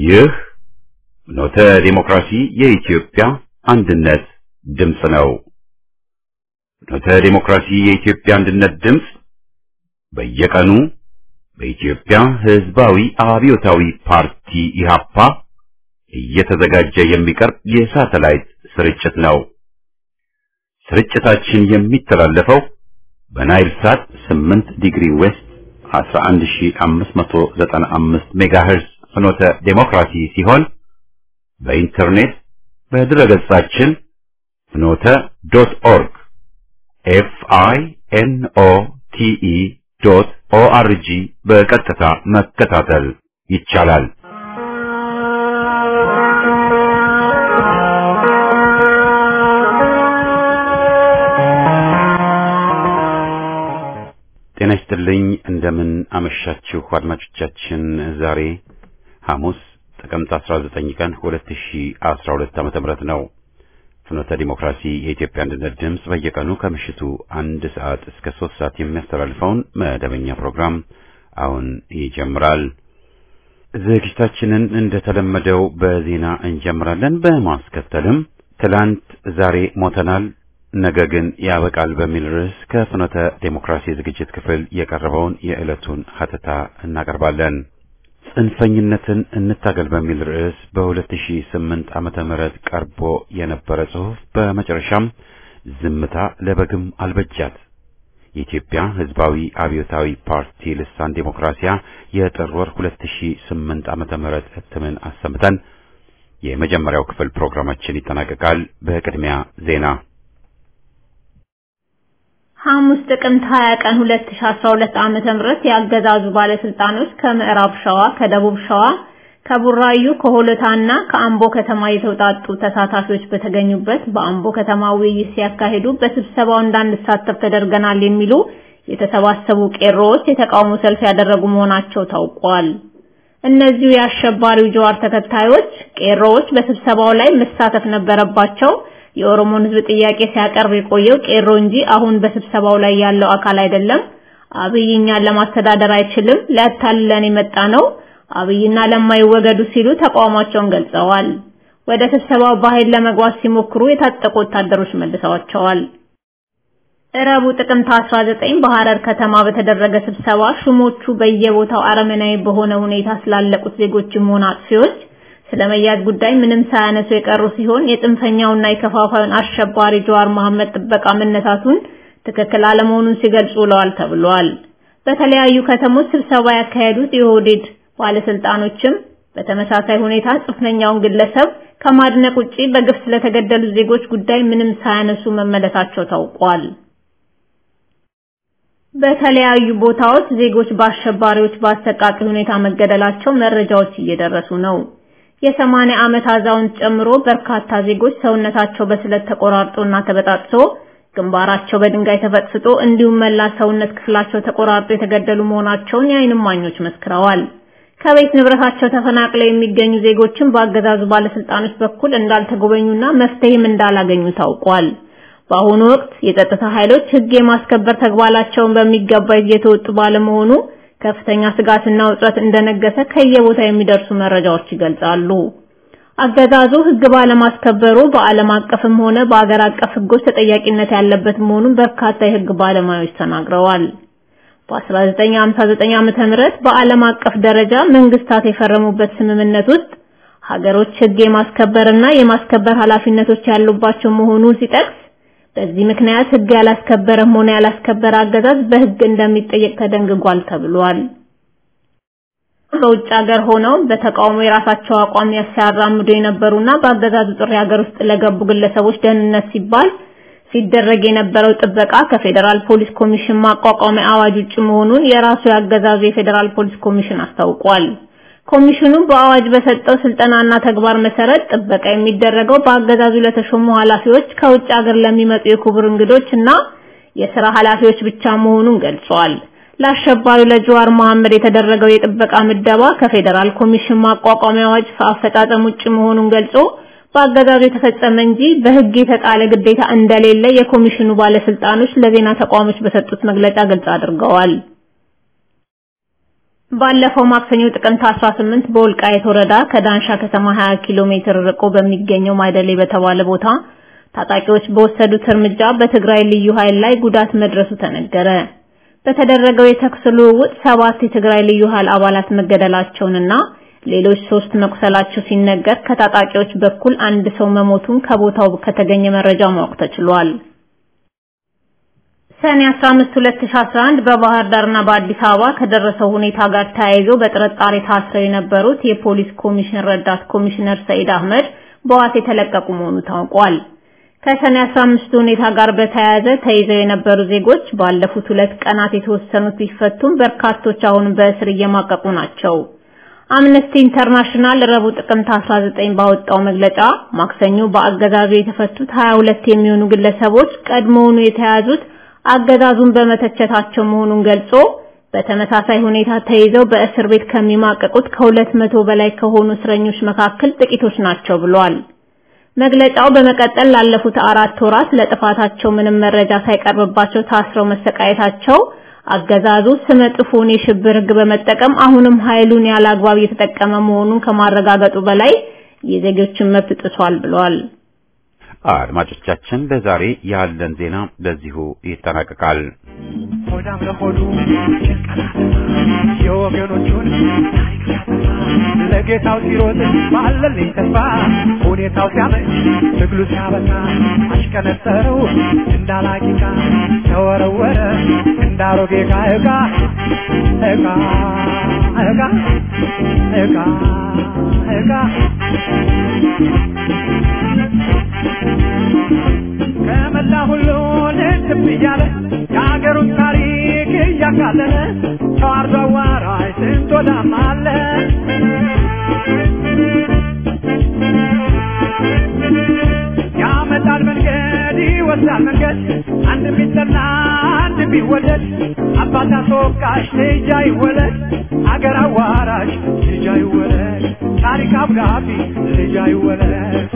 ይህ ኖተ ዲሞክራሲ የኢትዮጵያ አንድነት ድምፅ ነው። ኖተ ዲሞክራሲ የኢትዮጵያ አንድነት ድምፅ በየቀኑ በኢትዮጵያ ሕዝባዊ አብዮታዊ ፓርቲ ኢህአፓ እየተዘጋጀ የሚቀርብ የሳተላይት ስርጭት ነው። ስርጭታችን የሚተላለፈው በናይል ሳት 8 ዲግሪ ዌስት 11595 ሜጋሄርዝ ፍኖተ ዴሞክራሲ ሲሆን በኢንተርኔት በድረገጻችን ፍኖተ ዶት ኦርግ ኤፍ አይ ኤን ኦ ቲ ኢ ዶት ኦ አር ጂ በቀጥታ መከታተል ይቻላል። ጤና ይስጥልኝ። እንደምን አመሻችሁ አድማጮቻችን። ዛሬ ሐሙስ ጥቅምት 19 ቀን 2012 ዓመተ ምህረት ነው። ፍኖተ ዲሞክራሲ የኢትዮጵያ አንድነት ድምፅ በየቀኑ ከምሽቱ አንድ ሰዓት እስከ ሶስት ሰዓት የሚያስተላልፈውን መደበኛ ፕሮግራም አሁን ይጀምራል። ዝግጅታችንን እንደተለመደው በዜና እንጀምራለን። በማስከተልም ትላንት ዛሬ ሞተናል ነገ ግን ያበቃል በሚል ርዕስ ከፍኖተ ዴሞክራሲ ዝግጅት ክፍል የቀረበውን የዕለቱን ሀተታ እናቀርባለን። ጽንፈኝነትን እንታገል በሚል ርዕስ በ2008 ዓመተ ምህረት ቀርቦ የነበረ ጽሑፍ በመጨረሻም ዝምታ ለበግም አልበጃት የኢትዮጵያ ሕዝባዊ አብዮታዊ ፓርቲ ልሳን ዴሞክራሲያ የጥር ወር 2008 ዓመተ ምህረት እትምን አሰምተን የመጀመሪያው ክፍል ፕሮግራማችን ይጠናቀቃል። በቅድሚያ ዜና ሐሙስ ጥቅምት 20 ቀን 2012 ዓመተ ምህረት ያገዛዙ ባለስልጣኖች ከምዕራብ ሸዋ፣ ከደቡብ ሸዋ፣ ከቡራዩ፣ ከሆለታና ከአምቦ ከተማ የተውጣጡ ተሳታፊዎች በተገኙበት በአምቦ ከተማ ውይይት ሲያካሂዱ በስብሰባው እንዳንሳተፍ ተደርገናል የሚሉ የተሰባሰቡ ቄሮዎች የተቃውሞ ሰልፍ ያደረጉ መሆናቸው ታውቋል። እነዚሁ የአሸባሪው ጀዋር ተከታዮች ቄሮዎች በስብሰባው ላይ መሳተፍ ነበረባቸው የኦሮሞን ሕዝብ ጥያቄ ሲያቀርብ የቆየው ቄሮ እንጂ አሁን በስብሰባው ላይ ያለው አካል አይደለም። አብይ እኛን ለማስተዳደር አይችልም፣ ሊያታልለን የመጣ ነው። አብይና ለማይወገዱ ሲሉ ተቃውሟቸውን ገልጸዋል። ወደ ስብሰባው በኃይል ለመግባት ሲሞክሩ የታጠቁ ወታደሮች መልሰዋቸዋል። እረቡ ጥቅምት 19 በሐረር ከተማ በተደረገ ስብሰባ ሹሞቹ በየቦታው አረመናዊ በሆነ ሁኔታ ስላለቁት ዜጎችም ሆነ አጥፊዎች ስለመያዝ ጉዳይ ምንም ሳያነሱ የቀሩ ሲሆን የጽንፈኛውና የከፋፋዩን አሸባሪ ጀዋር መሐመድ ጥበቃ መነሳቱን ትክክል አለመሆኑን ሲገልጹ ውለዋል ተብሏል። በተለያዩ ከተሞች ስብሰባ ያካሄዱት የኦህዴድ ባለስልጣኖችም በተመሳሳይ ሁኔታ ጽንፈኛውን ግለሰብ ከማድነቅ ውጪ በግፍ ስለተገደሉ ዜጎች ጉዳይ ምንም ሳያነሱ መመለሳቸው ታውቋል። በተለያዩ ቦታዎች ዜጎች በአሸባሪዎች በአሰቃቂ ሁኔታ መገደላቸው መረጃዎች እየደረሱ ነው። የሰማንያ ዓመት አዛውንት ጨምሮ በርካታ ዜጎች ሰውነታቸው በስለት ተቆራርጦና ተበጣጥሶ ግንባራቸው በድንጋይ ተፈጥፍጦ እንዲሁም መላ ሰውነት ክፍላቸው ተቆራርጦ የተገደሉ መሆናቸውን የዓይን እማኞች መስክረዋል። ከቤት ንብረታቸው ተፈናቅለው የሚገኙ ዜጎችን በአገዛዙ ባለስልጣኖች በኩል እንዳልተጎበኙና መፍትሄም እንዳላገኙ ታውቋል። በአሁኑ ወቅት የጸጥታ ኃይሎች ሕግ የማስከበር ተግባራቸውን በሚገባ እየተወጡ ባለመሆኑ ከፍተኛ ስጋትና ውጥረት እንደነገሰ ከየቦታ የሚደርሱ መረጃዎች ይገልጻሉ። አገዛዙ ሕግ ባለማስከበሩ በዓለም አቀፍም ሆነ በአገር አቀፍ ሕጎች ተጠያቂነት ያለበት መሆኑን በርካታ የሕግ ባለሙያዎች ተናግረዋል። በ1959 ዓመተ ምህረት በዓለም አቀፍ ደረጃ መንግስታት የፈረሙበት ስምምነት ውስጥ ሀገሮች ሕግ የማስከበርና የማስከበር ኃላፊነቶች ያሉባቸው መሆኑን ሲጠቅስ በዚህ ምክንያት ሕግ ያላስከበረም ሆነ ያላስከበረ አገዛዝ በሕግ እንደሚጠየቅ ተደንግጓል ተብሏል። በውጭ ሀገር ሆነው በተቃውሞ የራሳቸው አቋም ሲያራምዱ የነበሩና በአገዛዙ ጥሪ ሀገር ውስጥ ለገቡ ግለሰቦች ደህንነት ሲባል ሲደረግ የነበረው ጥበቃ ከፌዴራል ፖሊስ ኮሚሽን ማቋቋሚያ አዋጅ ውጭ መሆኑን የራሱ ያገዛዙ የፌዴራል ፖሊስ ኮሚሽን አስታውቋል። ኮሚሽኑ በአዋጅ በሰጠው ስልጠናና ተግባር መሰረት ጥበቃ የሚደረገው በአገዛዙ ለተሾሙ ኃላፊዎች፣ ከውጭ ሀገር ለሚመጡ የክቡር እንግዶች እና የሥራ ኃላፊዎች ብቻ መሆኑን ገልጿል። ለአሸባሪው ለጀዋር መሐመድ የተደረገው የጥበቃ ምደባ ከፌዴራል ኮሚሽን ማቋቋሚያ አዋጅ አፈጻጸም ውጭ መሆኑን ገልጾ በአገዛዙ የተፈጸመ እንጂ በሕግ የተጣለ ግዴታ እንደሌለ የኮሚሽኑ ባለስልጣኖች ለዜና ተቋሞች በሰጡት መግለጫ ግልጽ አድርገዋል። ባለፈው ማክሰኞ ጥቅምት 18 በወልቃይት ወረዳ ከዳንሻ ከተማ 20 ኪሎ ሜትር ርቆ በሚገኘው ማይደሌ በተባለ ቦታ ታጣቂዎች በወሰዱት እርምጃ በትግራይ ልዩ ኃይል ላይ ጉዳት መድረሱ ተነገረ። በተደረገው የተኩስ ልውውጥ ሰባት የትግራይ ልዩ ኃይል አባላት መገደላቸውንና ሌሎች ሶስት መቁሰላቸው ሲነገር ከታጣቂዎች በኩል አንድ ሰው መሞቱን ከቦታው ከተገኘ መረጃ ማወቅ ተችሏል። ሰኔ 15 2011 በባህር ዳርና በአዲስ አበባ ከደረሰው ሁኔታ ጋር ተያይዞ በጥርጣሬ ታስረው የነበሩት የፖሊስ ኮሚሽን ረዳት ኮሚሽነር ሰኢድ አህመድ በዋስ የተለቀቁ መሆኑ ታውቋል። ከሰኔ 15 ሁኔታ ጋር በተያያዘ ተይዘው የነበሩ ዜጎች ባለፉት ሁለት ቀናት የተወሰኑት ቢፈቱም በርካቶች አሁን በእስር እየማቀቁ ናቸው። አምነስቲ ኢንተርናሽናል ረቡዕ ጥቅምት 19 ባወጣው መግለጫ ማክሰኞ በአገዛዙ የተፈቱት 22 የሚሆኑ ግለሰቦች ቀድሞውኑ የተያዙት አገዛዙን በመተቸታቸው መሆኑን ገልጾ በተመሳሳይ ሁኔታ ተይዘው በእስር ቤት ከሚማቀቁት ከሁለት መቶ በላይ ከሆኑ እስረኞች መካከል ጥቂቶች ናቸው ብሏል። መግለጫው በመቀጠል ላለፉት አራት ወራት ለጥፋታቸው ምንም መረጃ ሳይቀርብባቸው ታስረው መሰቃየታቸው አገዛዙ ስመ ጥፉን የሽብር ሕግ በመጠቀም አሁንም ኃይሉን ያለ አግባብ እየተጠቀመ መሆኑን ከማረጋገጡ በላይ የዜጎችን መብት ጥሷል ብሏል። አድማጮቻችን ለዛሬ ያለን ዜና በዚሁ ይጠናቀቃል። ሆዳም ለሆዱ የወገኖቹን ታሪክ ሲያጠፋ ለጌታው ሲሮጥ ባለልኝ ተስፋ ሁኔታው ሲያመች ትግሉ ሲያበቃ አሽቀነጠረው እንዳላቂቃ ተወረወረ እንዳሮጌ ዕቃ ዕቃ ዕቃ ዕቃ ዕቃ ዕቃ ከመላ ሁሉ ልትብ እያለ የሀገሩን ታሪክ እያቃለለ ተዋርዶ አዋራጅ ስንት ወዳም አለ ያመጣል መንገድ ይወስዳል መንገድ አንድ ቢጠላ አንድ ቢወደድ አባት አስወቃሽ ልጅ አይወለድ አገር አዋራሽ ልጅ አይወለድ ታሪክ አብዳቢ ልጅ አይወለድ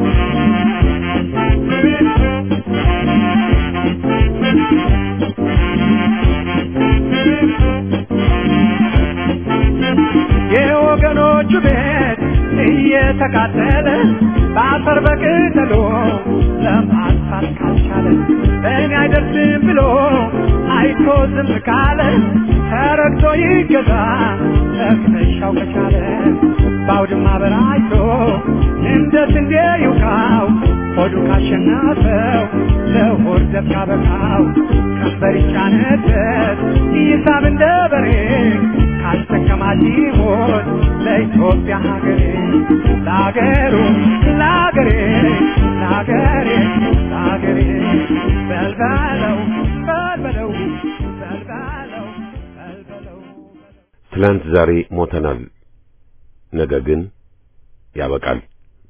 የወገኖቹ ቤት እየተቃጠለ በአፈር በቅጠሎ ለማጥፋት ካልቻለ እኔ አይደርስም ብሎ አይቶ ዝም ካለ ተረግቶ ይገዛ ለክነሻው ከቻለ በአውድማ በራይቶ እንደ ስንዴ ይውቃው ሆዱ ካሸነፈው ለሆድ ደብ ካበቃው ቀንበር ይጫነበት ይሳብ እንደ በሬ ካስጠቀማት ይሞት ለኢትዮጵያ ሀገሬ ለሀገሩ ለሀገሬ ለሀገሬ ለሀገሬ በልበለው በልበለው በልበለው በልበለው ትላንት ዛሬ ሞተናል፣ ነገ ግን ያበቃል።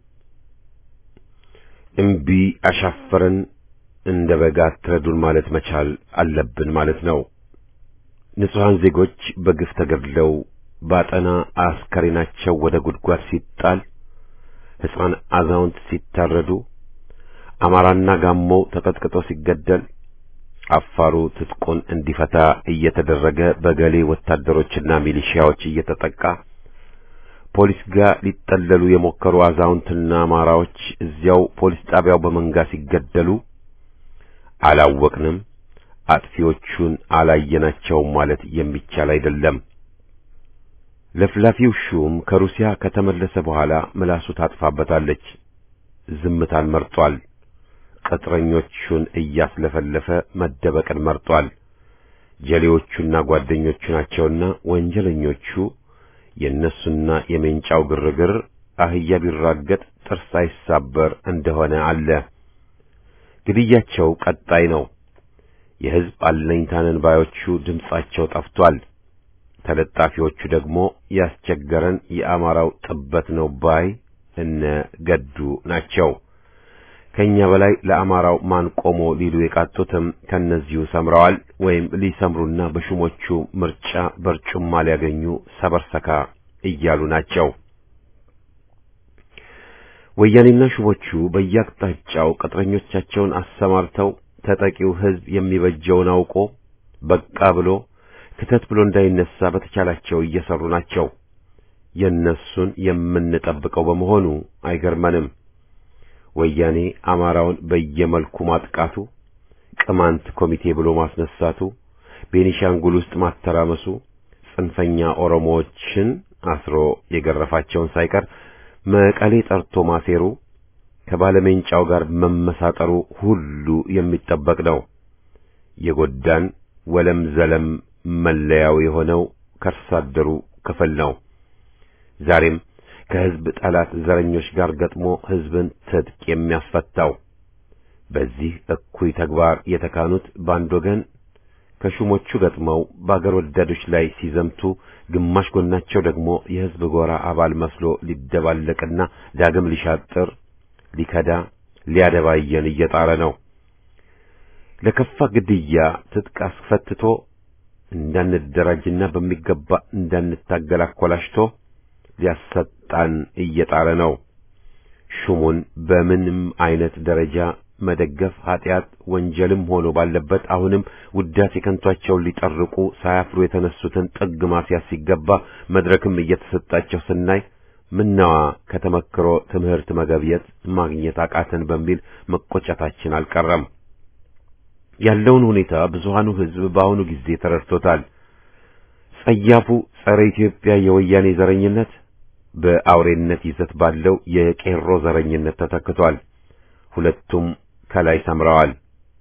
እምቢ አሻፈረን እንደ በጋ አትረዱን ማለት መቻል አለብን ማለት ነው። ንጹሐን ዜጎች በግፍ ተገድለው ባጠና አስከሬናቸው ወደ ጉድጓድ ሲጣል፣ ሕፃን አዛውንት ሲታረዱ፣ አማራና ጋሞው ተቀጥቅጦ ሲገደል፣ አፋሩ ትጥቁን እንዲፈታ እየተደረገ በገሌ ወታደሮችና ሚሊሺያዎች እየተጠቃ ፖሊስ ጋር ሊጠለሉ የሞከሩ አዛውንትና አማራዎች እዚያው ፖሊስ ጣቢያው በመንጋ ሲገደሉ አላወቅንም፣ አጥፊዎቹን አላየናቸውም ማለት የሚቻል አይደለም። ለፍላፊው ሹም ከሩሲያ ከተመለሰ በኋላ ምላሱ ታጥፋበታለች። ዝምታን መርጧል። ቅጥረኞቹን እያስለፈለፈ መደበቅን መርጧል። ጀሌዎቹና ጓደኞቹ ናቸውና ወንጀለኞቹ የእነሱና የሜንጫው ግርግር አህያ ቢራገጥ ጥርስ አይሳበር እንደሆነ አለ። ግድያቸው ቀጣይ ነው። የሕዝብ አለኝታንን ባዮቹ ድምጻቸው ጠፍቷል። ተለጣፊዎቹ ደግሞ ያስቸገረን የአማራው ጥበት ነው ባይ እነ ገዱ ናቸው። ከኛ በላይ ለአማራው ማን ቆሞ ሊሉ የቃጡትም ከነዚሁ ሰምረዋል ወይም ሊሰምሩና በሹሞቹ ምርጫ በርጩማ ሊያገኙ ሰበርሰካ እያሉ ናቸው። ወያኔና ሹሞቹ በየአቅጣጫው ቅጥረኞቻቸውን አሰማርተው ተጠቂው ሕዝብ የሚበጀውን አውቆ በቃ ብሎ ክተት ብሎ እንዳይነሳ በተቻላቸው እየሰሩ ናቸው። የእነሱን የምንጠብቀው በመሆኑ አይገርመንም። ወያኔ አማራውን በየመልኩ ማጥቃቱ፣ ቅማንት ኮሚቴ ብሎ ማስነሳቱ፣ ቤኒሻንጉል ውስጥ ማተራመሱ፣ ጽንፈኛ ኦሮሞዎችን አስሮ የገረፋቸውን ሳይቀር መቀሌ ጠርቶ ማሴሩ፣ ከባለሜንጫው ጋር መመሳጠሩ ሁሉ የሚጠበቅ ነው። የጎዳን ወለም ዘለም መለያው የሆነው ከርሳ አደሩ ክፍል ነው። ዛሬም ከሕዝብ ጠላት ዘረኞች ጋር ገጥሞ ሕዝብን ትጥቅ የሚያስፈታው በዚህ እኩይ ተግባር የተካኑት በአንድ ወገን ከሹሞቹ ገጥመው በአገር ወዳዶች ላይ ሲዘምቱ፣ ግማሽ ጎናቸው ደግሞ የሕዝብ ጎራ አባል መስሎ ሊደባለቅና ዳግም ሊሻጥር፣ ሊከዳ፣ ሊያደባየን እየጣረ ነው። ለከፋ ግድያ ትጥቅ አስፈትቶ እንዳንደራጅና በሚገባ እንዳንታገል አኮላሽቶ ሊያሰጣን እየጣረ ነው። ሹሙን በምንም አይነት ደረጃ መደገፍ ኃጢአት ወንጀልም ሆኖ ባለበት አሁንም ውዳሴ ከንቷቸውን ሊጠርቁ ሳያፍሩ የተነሱትን ጥግ ማስያዝ ሲገባ መድረክም እየተሰጣቸው ስናይ ምናዋ ከተመክሮ ትምህርት መገብየት ማግኘት አቃተን በሚል መቆጨታችን አልቀረም። ያለውን ሁኔታ ብዙሃኑ ሕዝብ በአሁኑ ጊዜ ተረድቶታል። ጸያፉ ጸረ ኢትዮጵያ የወያኔ ዘረኝነት በአውሬነት ይዘት ባለው የቄሮ ዘረኝነት ተተክቷል። ሁለቱም ከላይ ሰምረዋል።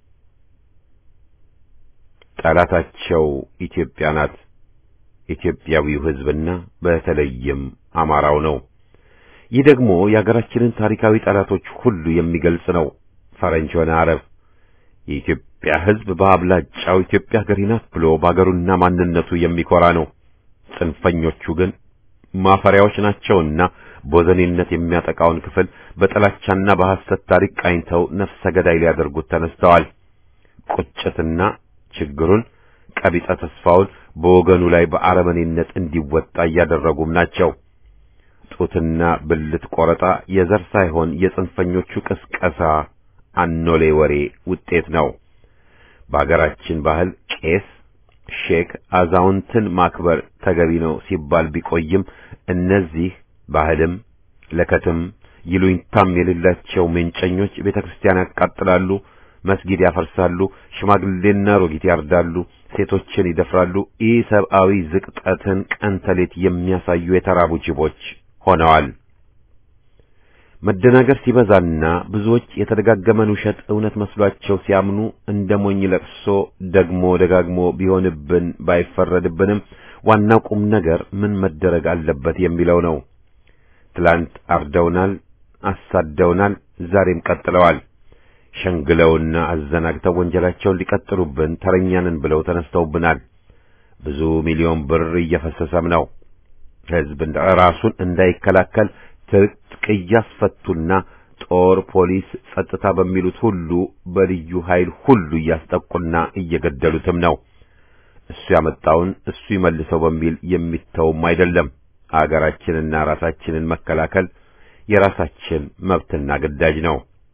ጠላታቸው ኢትዮጵያ ናት። ኢትዮጵያዊው ሕዝብና በተለይም አማራው ነው። ይህ ደግሞ የአገራችንን ታሪካዊ ጠላቶች ሁሉ የሚገልጽ ነው። ፈረንጅ ሆነ አረብ የኢትዮጵያ ሕዝብ በአብላጫው ኢትዮጵያ ሀገሬ ናት ብሎ በአገሩና ማንነቱ የሚኮራ ነው። ጽንፈኞቹ ግን ማፈሪያዎች ናቸውና ቦዘኔነት የሚያጠቃውን ክፍል በጥላቻና በሐሰት ታሪክ ቃኝተው ነፍሰ ገዳይ ሊያደርጉት ተነስተዋል። ቁጭትና ችግሩን ቀቢጸ ተስፋውን በወገኑ ላይ በአረመኔነት እንዲወጣ እያደረጉም ናቸው። ጡትና ብልት ቆረጣ የዘር ሳይሆን የጽንፈኞቹ ቅስቀሳ አኖሌ ወሬ ውጤት ነው። በአገራችን ባህል ቄስ፣ ሼክ፣ አዛውንትን ማክበር ተገቢ ነው ሲባል ቢቆይም እነዚህ ባህልም ለከትም ይሉኝታም የሌላቸው ሜንጨኞች ቤተ ክርስቲያን ያቃጥላሉ፣ መስጊድ ያፈርሳሉ፣ ሽማግሌና ሮጊት ያርዳሉ፣ ሴቶችን ይደፍራሉ። ኢሰብአዊ ዝቅጠትን ቀን ተሌት የሚያሳዩ የተራቡ ጅቦች ሆነዋል። መደናገር ሲበዛና ብዙዎች የተደጋገመን ውሸት እውነት መስሏቸው ሲያምኑ እንደ ሞኝ ለቅሶ ደግሞ ደጋግሞ ቢሆንብን ባይፈረድብንም ዋናው ቁም ነገር ምን መደረግ አለበት የሚለው ነው። ትላንት አርደውናል፣ አሳደውናል፣ ዛሬም ቀጥለዋል። ሸንግለውና አዘናግተው ወንጀላቸውን ሊቀጥሉብን ተረኛንን ብለው ተነስተውብናል። ብዙ ሚሊዮን ብር እየፈሰሰም ነው። ሕዝብ ራሱን እንዳይከላከል ትጥቅ እያስፈቱና ጦር፣ ፖሊስ፣ ጸጥታ በሚሉት ሁሉ በልዩ ኃይል ሁሉ እያስጠቁና እየገደሉትም ነው። እሱ ያመጣውን እሱ ይመልሰው በሚል የሚተውም አይደለም። አገራችንና ራሳችንን መከላከል የራሳችን መብትና ግዳጅ ነው።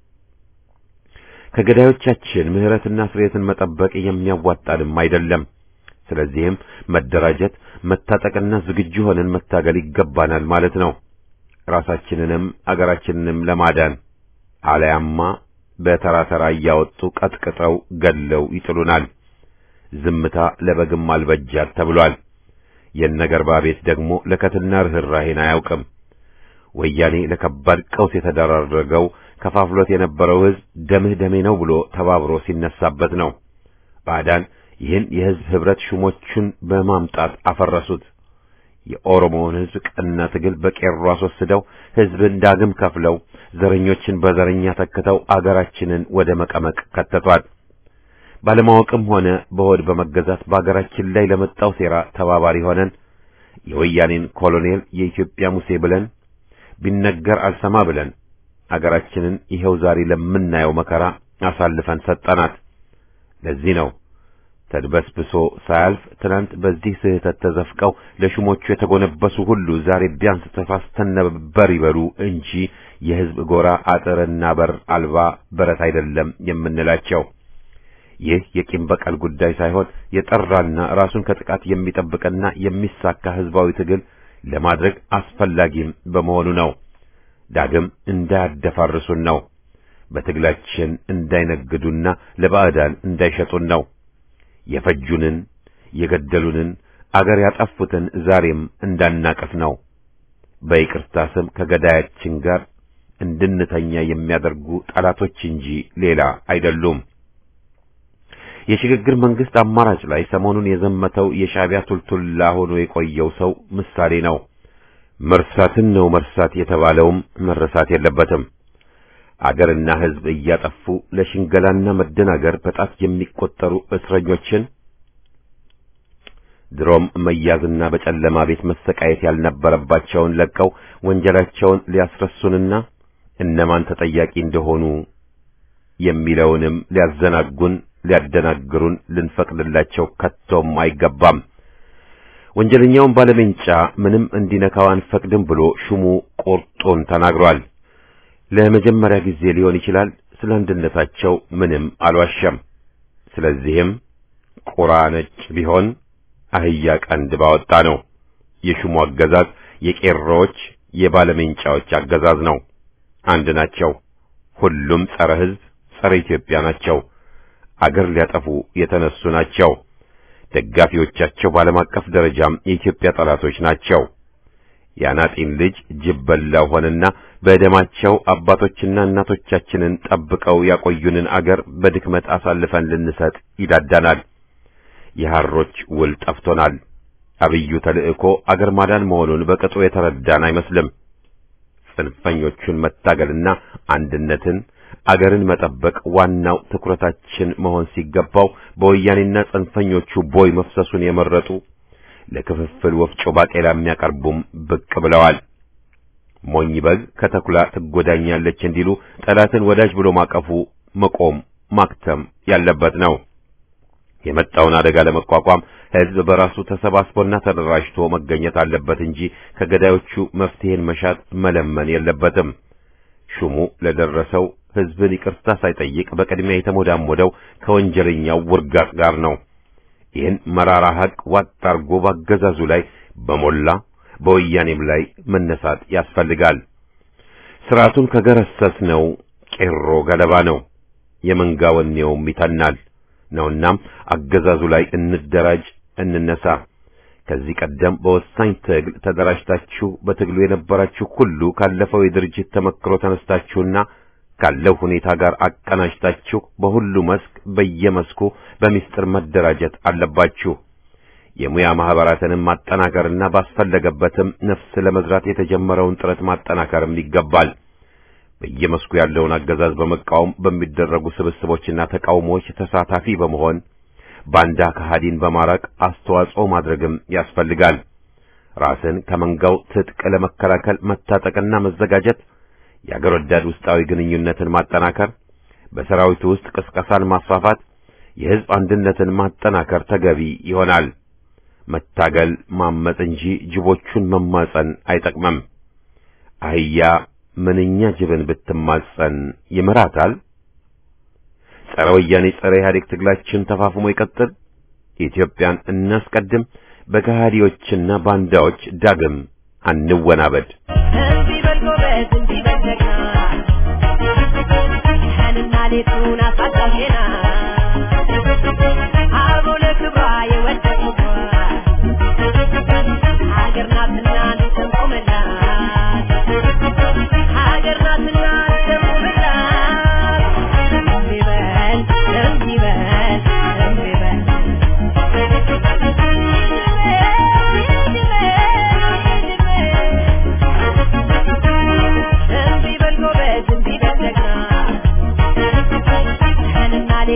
ከገዳዮቻችን ምሕረትና ስርየትን መጠበቅ የሚያዋጣንም አይደለም። ስለዚህም መደራጀት፣ መታጠቅና ዝግጁ ሆነን መታገል ይገባናል ማለት ነው። ራሳችንንም አገራችንንም ለማዳን አለያማ በተራ ተራ እያወጡ ቀጥቅጠው ገድለው ይጥሉናል። ዝምታ ለበግም አልበጃት ተብሏል። የነገርባ ቤት ደግሞ ለከትና ርኅራሄን አያውቅም። ወያኔ ለከባድ ቀውስ የተደራረገው ከፋፍሎት የነበረው ሕዝብ ደምህ ደሜ ነው ብሎ ተባብሮ ሲነሳበት ነው። ባዕዳን ይህን የሕዝብ ኅብረት ሹሞቹን በማምጣት አፈረሱት። የኦሮሞውን ሕዝብ ቀና ትግል በቄሮ አስወስደው ሕዝብን ዳግም ከፍለው ዘረኞችን በዘረኛ ተክተው አገራችንን ወደ መቀመቅ ከተቷል። ባለማወቅም ሆነ በሆድ በመገዛት በአገራችን ላይ ለመጣው ሴራ ተባባሪ ሆነን የወያኔን ኮሎኔል የኢትዮጵያ ሙሴ ብለን ቢነገር አልሰማ ብለን አገራችንን ይኸው ዛሬ ለምናየው መከራ አሳልፈን ሰጠናት። ለዚህ ነው ተድበስብሶ ሳያልፍ ትናንት በዚህ ስህተት ተዘፍቀው ለሹሞቹ የተጎነበሱ ሁሉ ዛሬ ቢያንስ ተሳስተን ነበር ይበሉ እንጂ የሕዝብ ጎራ አጥርና በር አልባ በረት አይደለም የምንላቸው። ይህ የቂም በቀል ጉዳይ ሳይሆን የጠራና ራሱን ከጥቃት የሚጠብቅና የሚሳካ ህዝባዊ ትግል ለማድረግ አስፈላጊም በመሆኑ ነው። ዳግም እንዳያደፋርሱን ነው። በትግላችን እንዳይነግዱና ለባዕዳን እንዳይሸጡን ነው። የፈጁንን፣ የገደሉንን፣ አገር ያጠፉትን ዛሬም እንዳናቀፍ ነው። በይቅርታ ስም ከገዳያችን ጋር እንድንተኛ የሚያደርጉ ጠላቶች እንጂ ሌላ አይደሉም። የሽግግር መንግስት አማራጭ ላይ ሰሞኑን የዘመተው የሻዕቢያ ቱልቱላ ሆኖ የቆየው ሰው ምሳሌ ነው። መርሳትን ነው መርሳት የተባለውም መረሳት የለበትም። አገርና ሕዝብ እያጠፉ ለሽንገላና መደናገር በጣት የሚቆጠሩ እስረኞችን ድሮም መያዝና በጨለማ ቤት መሰቃየት ያልነበረባቸውን ለቀው ወንጀላቸውን ሊያስረሱንና እነማን ተጠያቂ እንደሆኑ የሚለውንም ሊያዘናጉን ሊያደናግሩን ልንፈቅድላቸው ከቶም አይገባም። ወንጀለኛውን ባለሜንጫ ምንም እንዲነካው አንፈቅድም ብሎ ሹሙ ቁርጡን ተናግሯል። ለመጀመሪያ ጊዜ ሊሆን ይችላል ስለ አንድነታቸው ምንም አልዋሸም። ስለዚህም ቁራ ነጭ ቢሆን አህያ ቀንድ ባወጣ ነው። የሹሙ አገዛዝ የቄሮዎች የባለሜንጫዎች አገዛዝ ነው። አንድ ናቸው። ሁሉም ጸረ ሕዝብ፣ ጸረ ኢትዮጵያ ናቸው። አገር ሊያጠፉ የተነሱ ናቸው። ደጋፊዎቻቸው በዓለም አቀፍ ደረጃም የኢትዮጵያ ጠላቶች ናቸው። የአናጢን ልጅ ጅብ በላው ሆነና በደማቸው አባቶችና እናቶቻችንን ጠብቀው ያቆዩንን አገር በድክመት አሳልፈን ልንሰጥ ይዳዳናል። የሐሮች ውል ጠፍቶናል። አብዩ ተልእኮ አገር ማዳን መሆኑን በቅጡ የተረዳን አይመስልም። ጽንፈኞቹን መታገልና አንድነትን አገርን መጠበቅ ዋናው ትኩረታችን መሆን ሲገባው በወያኔና ጽንፈኞቹ ቦይ መፍሰሱን የመረጡ ለክፍፍል ወፍጮ ባቄላ የሚያቀርቡም ብቅ ብለዋል። ሞኝ በግ ከተኩላ ትጎዳኛለች እንዲሉ ጠላትን ወዳጅ ብሎ ማቀፉ መቆም ማክተም ያለበት ነው። የመጣውን አደጋ ለመቋቋም ሕዝብ በራሱ ተሰባስቦና ተደራጅቶ መገኘት አለበት እንጂ ከገዳዮቹ መፍትሄን መሻት መለመን የለበትም። ሹሙ ለደረሰው ሕዝብን ይቅርታ ሳይጠይቅ በቅድሚያ የተሞዳሞደው ከወንጀለኛው ውርጋጥ ጋር ነው። ይህን መራራ ሐቅ ዋጥ አርጎ ባገዛዙ ላይ በሞላ በወያኔም ላይ መነሳት ያስፈልጋል። ስርዓቱን ከገረሰስ ነው ቄሮ ገለባ ነው፣ የመንጋ ወኔውም ይተናል ነውናም አገዛዙ ላይ እንደራጅ፣ እንነሳ። ከዚህ ቀደም በወሳኝ ትግል ተደራጅታችሁ በትግሉ የነበራችሁ ሁሉ ካለፈው የድርጅት ተመክሮ ተነስታችሁና ካለው ሁኔታ ጋር አቀናጅታችሁ በሁሉ መስክ በየመስኩ በሚስጥር መደራጀት አለባችሁ። የሙያ ማህበራትንም ማጠናከርና ባስፈለገበትም ነፍስ ለመዝራት የተጀመረውን ጥረት ማጠናከርም ይገባል። በየመስኩ ያለውን አገዛዝ በመቃወም በሚደረጉ ስብስቦችና ተቃውሞዎች ተሳታፊ በመሆን ባንዳ ከሃዲን በማራቅ አስተዋጽኦ ማድረግም ያስፈልጋል። ራስን ከመንጋው ትጥቅ ለመከላከል መታጠቅና መዘጋጀት፣ የአገር ወዳድ ውስጣዊ ግንኙነትን ማጠናከር፣ በሰራዊቱ ውስጥ ቅስቀሳን ማስፋፋት፣ የሕዝብ አንድነትን ማጠናከር ተገቢ ይሆናል። መታገል ማመጽ እንጂ ጅቦቹን መማጸን አይጠቅምም። አህያ ምንኛ ጅብን ብትማጸን ይምራታል? ጸረ ወያኔ ጸረ ኢህአዴግ ትግላችን ተፋፍሞ ይቀጥል። ኢትዮጵያን እናስቀድም። በከሃዲዎችና ባንዳዎች ዳግም አንወናበድ። እንዲህ በል ጎበዝ፣ እንዲህ በል ጀግና፣ ቀንና ሌቱን አሳጣፊና አበው ለክብሯ የወደቁባት ሀገር ናትና እንሰንቆምላት፣ ሀገር ናትና እንሰንቆምላት። እንዲህ በል እንዲህ በል እንዲህ በል እንዲህ በል ጎበዝ፣ እንዲህ በል ጀግና፣ ቀንና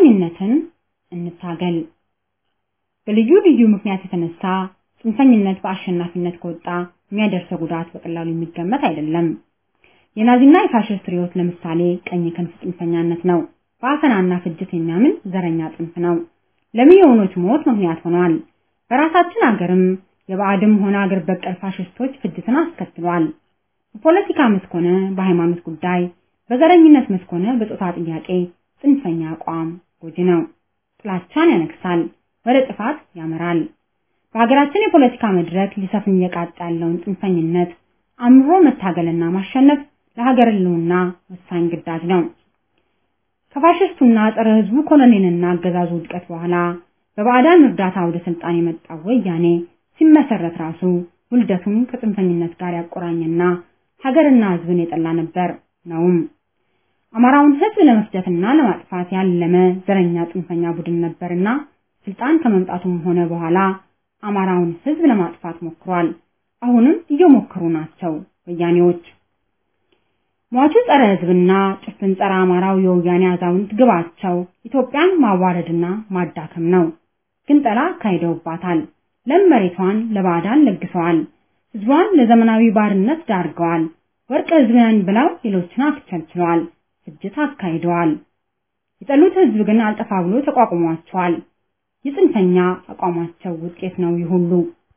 ጽንፈኝነትን እንታገል። በልዩ ልዩ ምክንያት የተነሳ ጽንፈኝነት በአሸናፊነት ከወጣ የሚያደርሰው ጉዳት በቀላሉ የሚገመት አይደለም። የናዚና የፋሽስት ርዕዮት ለምሳሌ ቀኝ ክንፍ ጽንፈኛነት ነው። በአፈናና ፍጅት የሚያምን ዘረኛ ጽንፍ ነው። ለሚሊዮኖች ሞት ምክንያት ሆኗል። በራሳችን አገርም የባዕድም ሆነ አገር በቀል ፋሽስቶች ፍጅትን አስከትሏል። በፖለቲካ መስክ ሆነ በሃይማኖት ጉዳይ፣ በዘረኝነት መስክ ሆነ በጾታ ጥያቄ ጽንፈኛ አቋም ጎጂ ነው። ጥላቻን ያነግሳል፣ ወደ ጥፋት ያመራል። በሀገራችን የፖለቲካ መድረክ ሊሰፍን እየቃጣ ያለውን ጽንፈኝነት አምሮ መታገልና ማሸነፍ ለሀገር ሕልውና ወሳኝ ግዳጅ ነው። ከፋሽስቱና ጸረ ሕዝቡ ኮሎኔልና አገዛዙ ውድቀት በኋላ በባዕዳን እርዳታ ወደ ስልጣን የመጣው ወያኔ ሲመሰረት ራሱ ውልደቱን ከጽንፈኝነት ጋር ያቆራኘና ሀገርና ሕዝብን የጠላ ነበር ነውም። አማራውን ሕዝብ ለመፍጀትና ለማጥፋት ያለመ ዘረኛ ጽንፈኛ ቡድን ነበርና ስልጣን ከመምጣቱም ሆነ በኋላ አማራውን ሕዝብ ለማጥፋት ሞክሯል። አሁንም እየሞከሩ ናቸው ወያኔዎች። ሟቹ ጸረ ሕዝብና ጭፍን ጸረ አማራው የወያኔ አዛውንት ግባቸው ኢትዮጵያን ማዋረድና ማዳከም ነው። ግንጠላ አካሂደውባታል። ለም መሬቷን ለባዕዳን ለግሰዋል። ሕዝቧን ለዘመናዊ ባርነት ዳርገዋል። ወርቅ ሕዝብ ነን ብለው ሌሎችን አስቸልችለዋል። ፍጅት አካሂደዋል። የጠሉት ሕዝብ ግን አልጠፋ ብሎ ተቋቁሟቸዋል። የጽንፈኛ አቋማቸው ውጤት ነው ይህ ሁሉ።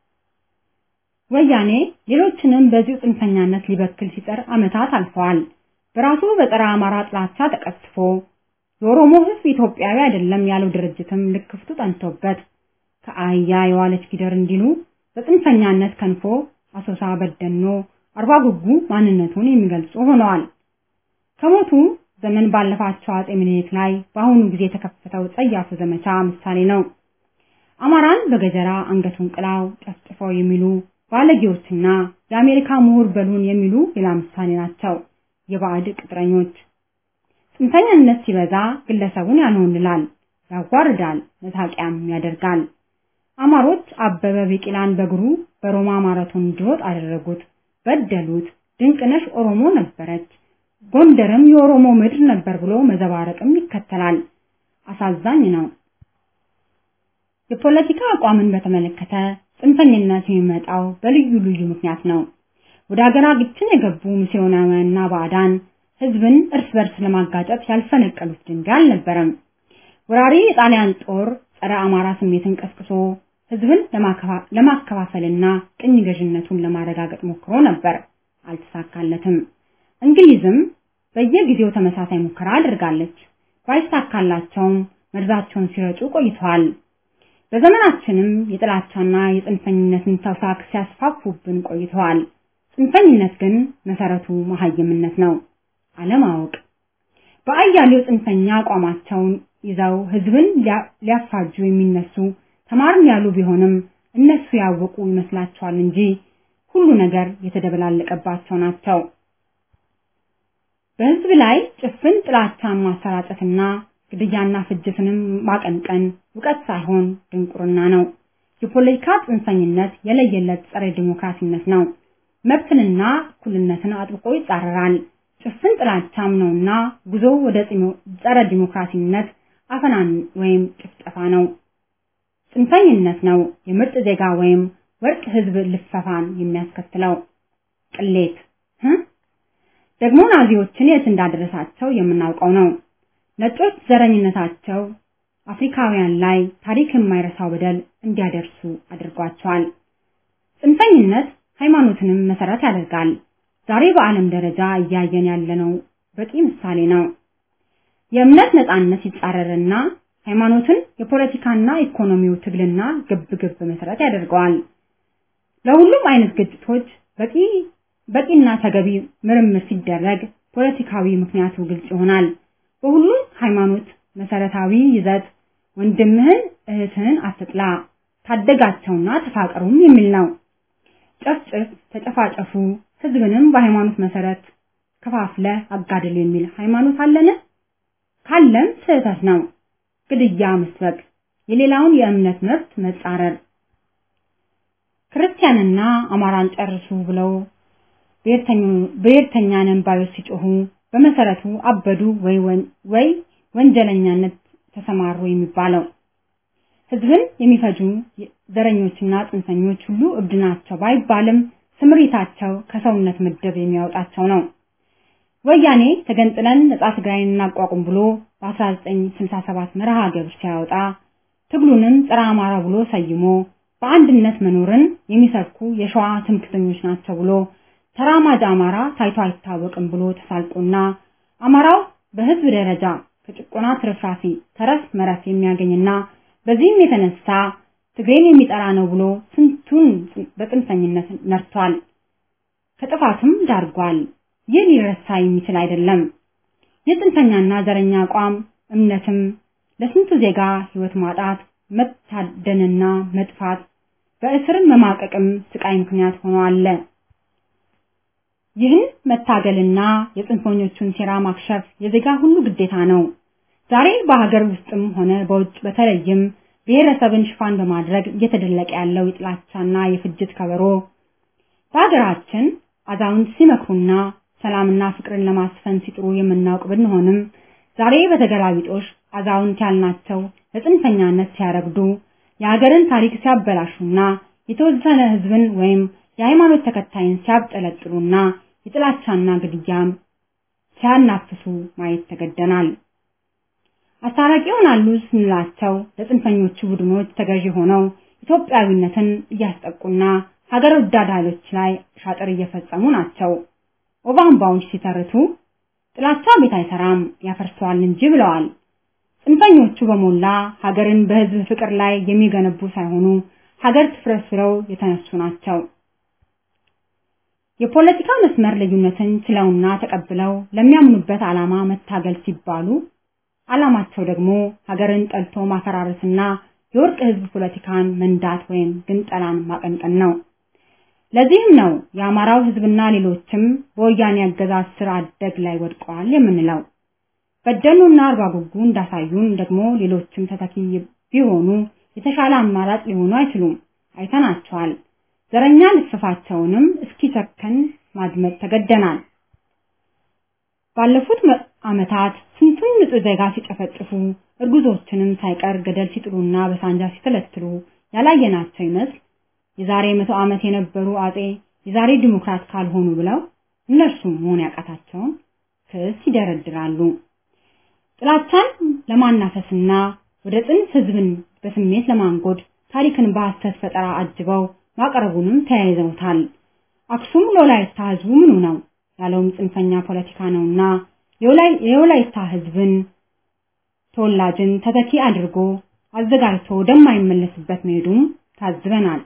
ወያኔ ሌሎችንም በዚሁ ጽንፈኛነት ሊበክል ሲጠር ዓመታት አልፈዋል። በራሱ በጸረ አማራ ጥላቻ ተቀስፎ የኦሮሞ ሕዝብ ኢትዮጵያዊ አይደለም ያለው ድርጅትም ልክፍቱ ጠንቶበት ከአህያ የዋለች ጊደር እንዲሉ በጽንፈኛነት ከንፎ አሶሳ፣ በደኖ፣ አርባ ጉጉ ማንነቱን የሚገልጹ ሆነዋል። ከሞቱ ዘመን ባለፋቸው አጼ ምኒልክ ላይ በአሁኑ ጊዜ የተከፈተው ጸያፉ ዘመቻ ምሳሌ ነው። አማራን በገጀራ አንገቱን ቅላው ጨፍጭፈው የሚሉ ባለጌዎችና የአሜሪካ ምሁር በሉን የሚሉ ሌላ ምሳሌ ናቸው። የባዕድ ቅጥረኞች ጽንፈኛነት ሲበዛ ግለሰቡን ያንሆንላል፣ ያዋርዳል፣ መሳቂያም ያደርጋል። አማሮች አበበ ቢቂላን በእግሩ በሮማ ማራቶን እንዲሮጥ አደረጉት፣ በደሉት። ድንቅነሽ ኦሮሞ ነበረች፣ ጎንደርም የኦሮሞ ምድር ነበር ብሎ መዘባረቅም ይከተላል። አሳዛኝ ነው። የፖለቲካ አቋምን በተመለከተ ጽንፈኝነት የሚመጣው በልዩ ልዩ ምክንያት ነው። ወደ ሀገራችን የገቡ ሚስዮናውያንና ባዕዳን ህዝብን እርስ በርስ ለማጋጨት ያልፈነቀሉት ድንጋይ አልነበረም። ወራሪ የጣሊያን ጦር ጸረ አማራ ስሜትን ቀስቅሶ ህዝብን ለማከፋፈልና ቅኝ ገዥነቱን ለማረጋገጥ ሞክሮ ነበር፣ አልተሳካለትም። እንግሊዝም በየጊዜው ተመሳሳይ ሙከራ አድርጋለች። ባይሳካላቸውም መርዛቸውን ሲረጩ ቆይተዋል። በዘመናችንም የጥላቻና የጽንፈኝነትን ተውሳክ ሲያስፋፉብን ቆይተዋል። ጽንፈኝነት ግን መሰረቱ መሀይምነት ነው፣ አለማወቅ። በአያሌው ጽንፈኛ አቋማቸውን ይዘው ህዝብን ሊያፋጁ የሚነሱ ተማርን ያሉ ቢሆንም እነሱ ያወቁ ይመስላቸዋል እንጂ ሁሉ ነገር የተደበላለቀባቸው ናቸው። በህዝብ ላይ ጭፍን ጥላቻን ማሰራጨትና ግድያና ፍጅትንም ማቀንቀን እውቀት ሳይሆን ድንቁርና ነው። የፖለቲካ ጽንፈኝነት የለየለት ጸረ ዲሞክራሲነት ነው። መብትንና እኩልነትን አጥብቆ ይጻረራል። ጭፍን ጥላቻም ነውና ጉዞ ወደ ጸረ ዲሞክራሲነት አፈናን ወይም ጭፍጨፋ ነው። ጽንፈኝነት ነው የምርጥ ዜጋ ወይም ወርቅ ህዝብ ልፈፋን የሚያስከትለው ቅሌት ደግሞ ናዚዎችን የት እንዳደረሳቸው የምናውቀው ነው። ነጮች ዘረኝነታቸው አፍሪካውያን ላይ ታሪክ የማይረሳው በደል እንዲያደርሱ አድርጓቸዋል። ጽንፈኝነት ሃይማኖትንም መሰረት ያደርጋል። ዛሬ በዓለም ደረጃ እያየን ያለነው በቂ ምሳሌ ነው። የእምነት ነጻነት ይጻረርና ሃይማኖትን የፖለቲካና ኢኮኖሚው ትግልና ግብግብ መሰረት ያደርገዋል። ለሁሉም አይነት ግጭቶች በቂ በቂና ተገቢ ምርምር ሲደረግ ፖለቲካዊ ምክንያቱ ግልጽ ይሆናል። በሁሉም ሃይማኖት መሰረታዊ ይዘት ወንድምህን እህትህን አትጥላ፣ ታደጋቸውና ተፋቀሩም የሚል ነው። ጨፍጭፍ፣ ተጨፋጨፉ፣ ህዝብንም በሃይማኖት መሰረት ከፋፍለ አጋድል የሚል ሃይማኖት አለን? ካለም ስህተት ነው። ግድያ መስበክ፣ የሌላውን የእምነት መብት መጻረር፣ ክርስቲያንና አማራን ጨርሱ ብለው ብሔርተኛ ነን ባዮች ሲጮሁ በመሰረቱ አበዱ ወይ ወይ ወንጀለኛነት ተሰማሩ የሚባለው። ህዝብን የሚፈጁ ዘረኞችና ጽንፈኞች ሁሉ እብድ ናቸው ባይባልም ስምሪታቸው ከሰውነት ምድብ የሚያወጣቸው ነው። ወያኔ ተገንጥለን ነጻ ትግራይን እናቋቁም ብሎ በ1967 መርሃ ግብር ሲያወጣ ትግሉንም ጸረ አማራ ብሎ ሰይሞ በአንድነት መኖርን የሚሰብኩ የሸዋ ትምክተኞች ናቸው ብሎ ተራማጅ አማራ ታይቶ አይታወቅም ብሎ ተሳልቆና አማራው በህዝብ ደረጃ ከጭቆና ትርፍራፊ ተረፍ መረፍ የሚያገኝና በዚህም የተነሳ ትግሬን የሚጠራ ነው ብሎ ስንቱን በጽንፈኝነት ነርቷል። ከጥፋትም ዳርጓል። ይህ ሊረሳ የሚችል አይደለም። የጽንፈኛና ዘረኛ አቋም እምነትም ለስንቱ ዜጋ ህይወት ማጣት፣ መታደንና መጥፋት፣ በእስርም መማቀቅም ስቃይ ምክንያት ሆኖ አለ። ይህን መታገልና የጽንፈኞቹን ሴራ ማክሸፍ የዜጋ ሁሉ ግዴታ ነው። ዛሬ በሀገር ውስጥም ሆነ በውጭ በተለይም ብሔረሰብን ሽፋን በማድረግ እየተደለቀ ያለው የጥላቻና የፍጅት ከበሮ በሀገራችን አዛውንት ሲመክሩና ሰላምና ፍቅርን ለማስፈን ሲጥሩ የምናውቅ ብንሆንም ዛሬ በተገላቢጦሽ አዛውንት ያልናቸው ለጽንፈኛነት ሲያረግዱ የሀገርን ታሪክ ሲያበላሹና የተወሰነ ህዝብን ወይም የሃይማኖት ተከታይን ሲያብጠለጥሉና የጥላቻና ግድያም ሲያናፍሱ ማየት ተገደናል። አስታራቂ ይሆናሉ ስንላቸው ለጽንፈኞቹ ቡድኖች ተገዢ ሆነው ኢትዮጵያዊነትን እያስጠቁና ሀገር ወዳድ ኃይሎች ላይ ሻጥር እየፈጸሙ ናቸው። ኦባምባዎች ሲተርቱ ጥላቻ ቤት አይሰራም ያፈርሰዋል እንጂ ብለዋል። ጽንፈኞቹ በሞላ ሀገርን በህዝብ ፍቅር ላይ የሚገነቡ ሳይሆኑ ሀገር ትፍረስ ብለው የተነሱ ናቸው። የፖለቲካ መስመር ልዩነትን ችለውና ተቀብለው ለሚያምኑበት ዓላማ መታገል ሲባሉ ዓላማቸው ደግሞ ሀገርን ጠልቶ ማፈራረስና የወርቅ ህዝብ ፖለቲካን መንዳት ወይም ግንጠላን ማቀንቀን ነው። ለዚህም ነው የአማራው ህዝብና ሌሎችም በወያኔ አገዛዝ ስር አደግ ላይ ወድቀዋል የምንለው። በደሉና አርባ ጉጉ እንዳሳዩን ደግሞ ሌሎችም ተተኪ ቢሆኑ የተሻለ አማራጭ ሊሆኑ አይችሉም። አይተናቸዋል። ዘረኛ ልፍፋቸውንም እስኪሰከን ማድመጥ ተገደናል። ባለፉት ዓመታት ስንቱን ንጹህ ዜጋ ሲጨፈጭፉ እርጉዞችንም ሳይቀር ገደል ሲጥሉና በሳንጃ ሲተለትሉ ያላየናቸው ይመስል የዛሬ መቶ ዓመት የነበሩ አጼ የዛሬ ዲሞክራት ካልሆኑ ብለው እነርሱም መሆን ያቃታቸውን ክስ ይደረድራሉ። ጥላቻን ለማናፈስና ወደ ጽንፍ ህዝብን በስሜት ለማንጎድ ታሪክን በሐሰት ፈጠራ አጅበው ማቅረቡንም ተያይዘውታል። አክሱም ለወላይታ ህዝቡ ምኑ ነው ያለውም ጽንፈኛ ፖለቲካ ነውና የወላይታ ህዝብን ተወላጅን ተተኪ አድርጎ አዘጋጅቶ ወደማይመለስበት መሄዱም ታዝበናል።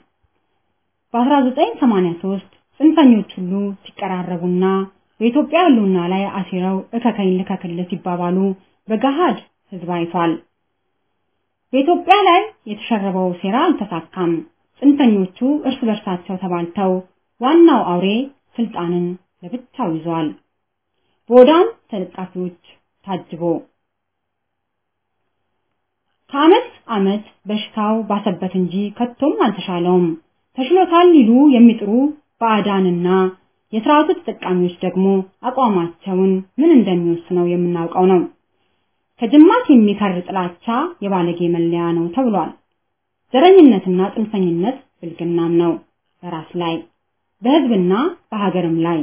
በ1983 ጽንፈኞች ሁሉ ሲቀራረቡና በኢትዮጵያ ህልውና ላይ አሲረው እከከኝ ልከክል ሲባባሉ በገሃድ ህዝብ አይቷል። በኢትዮጵያ ላይ የተሸረበው ሴራ አልተሳካም። ጽንፈኞቹ እርስ በርሳቸው ተባልተው ዋናው አውሬ ስልጣንን ለብቻው ይዟል። በወዳም ተለጣፊዎች ታጅቦ ከዓመት ዓመት በሽታው ባሰበት እንጂ ከቶም አልተሻለውም። ተሽሎታል ሊሉ የሚጥሩ ባዕዳንና የስርዓቱ ተጠቃሚዎች ደግሞ አቋማቸውን ምን እንደሚወስነው የምናውቀው ነው። ከጅማት የሚከር ጥላቻ የባለጌ መለያ ነው ተብሏል። ዘረኝነትና ጽንፈኝነት ብልግናም ነው በራስ ላይ በህዝብና በሀገርም ላይ።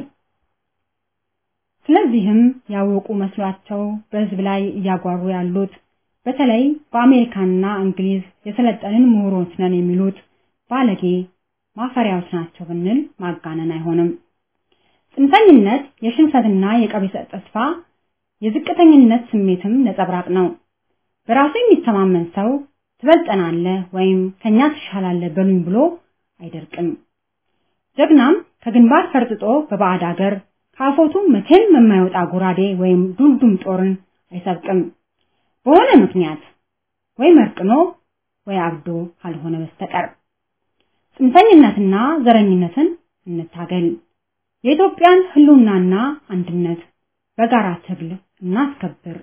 ስለዚህም ያወቁ መስሏቸው በህዝብ ላይ እያጓሩ ያሉት በተለይ በአሜሪካና እንግሊዝ የሰለጠንን ምሁሮች ነን የሚሉት ባለጌ ማፈሪያዎች ናቸው ብንል ማጋነን አይሆንም። ጽንፈኝነት የሽንፈትና የቀቢጸ ተስፋ የዝቅተኝነት ስሜትም ነጸብራቅ ነው። በራሱ የሚተማመን ሰው ትበልጠናለህ ወይም ከኛ ትሻላለህ በሉኝ ብሎ አይደርቅም። ጀግናም ከግንባር ፈርጥጦ በባዕድ አገር ካፎቱ መቼም የማይወጣ ጎራዴ ወይም ዱልዱም ጦርን አይሰብቅም። በሆነ ምክንያት ወይ መርቅኖ ወይ አብዶ ካልሆነ በስተቀር ጽንፈኝነትና ዘረኝነትን እንታገል። የኢትዮጵያን ህልውናና አንድነት በጋራ ትግል እናስከብር።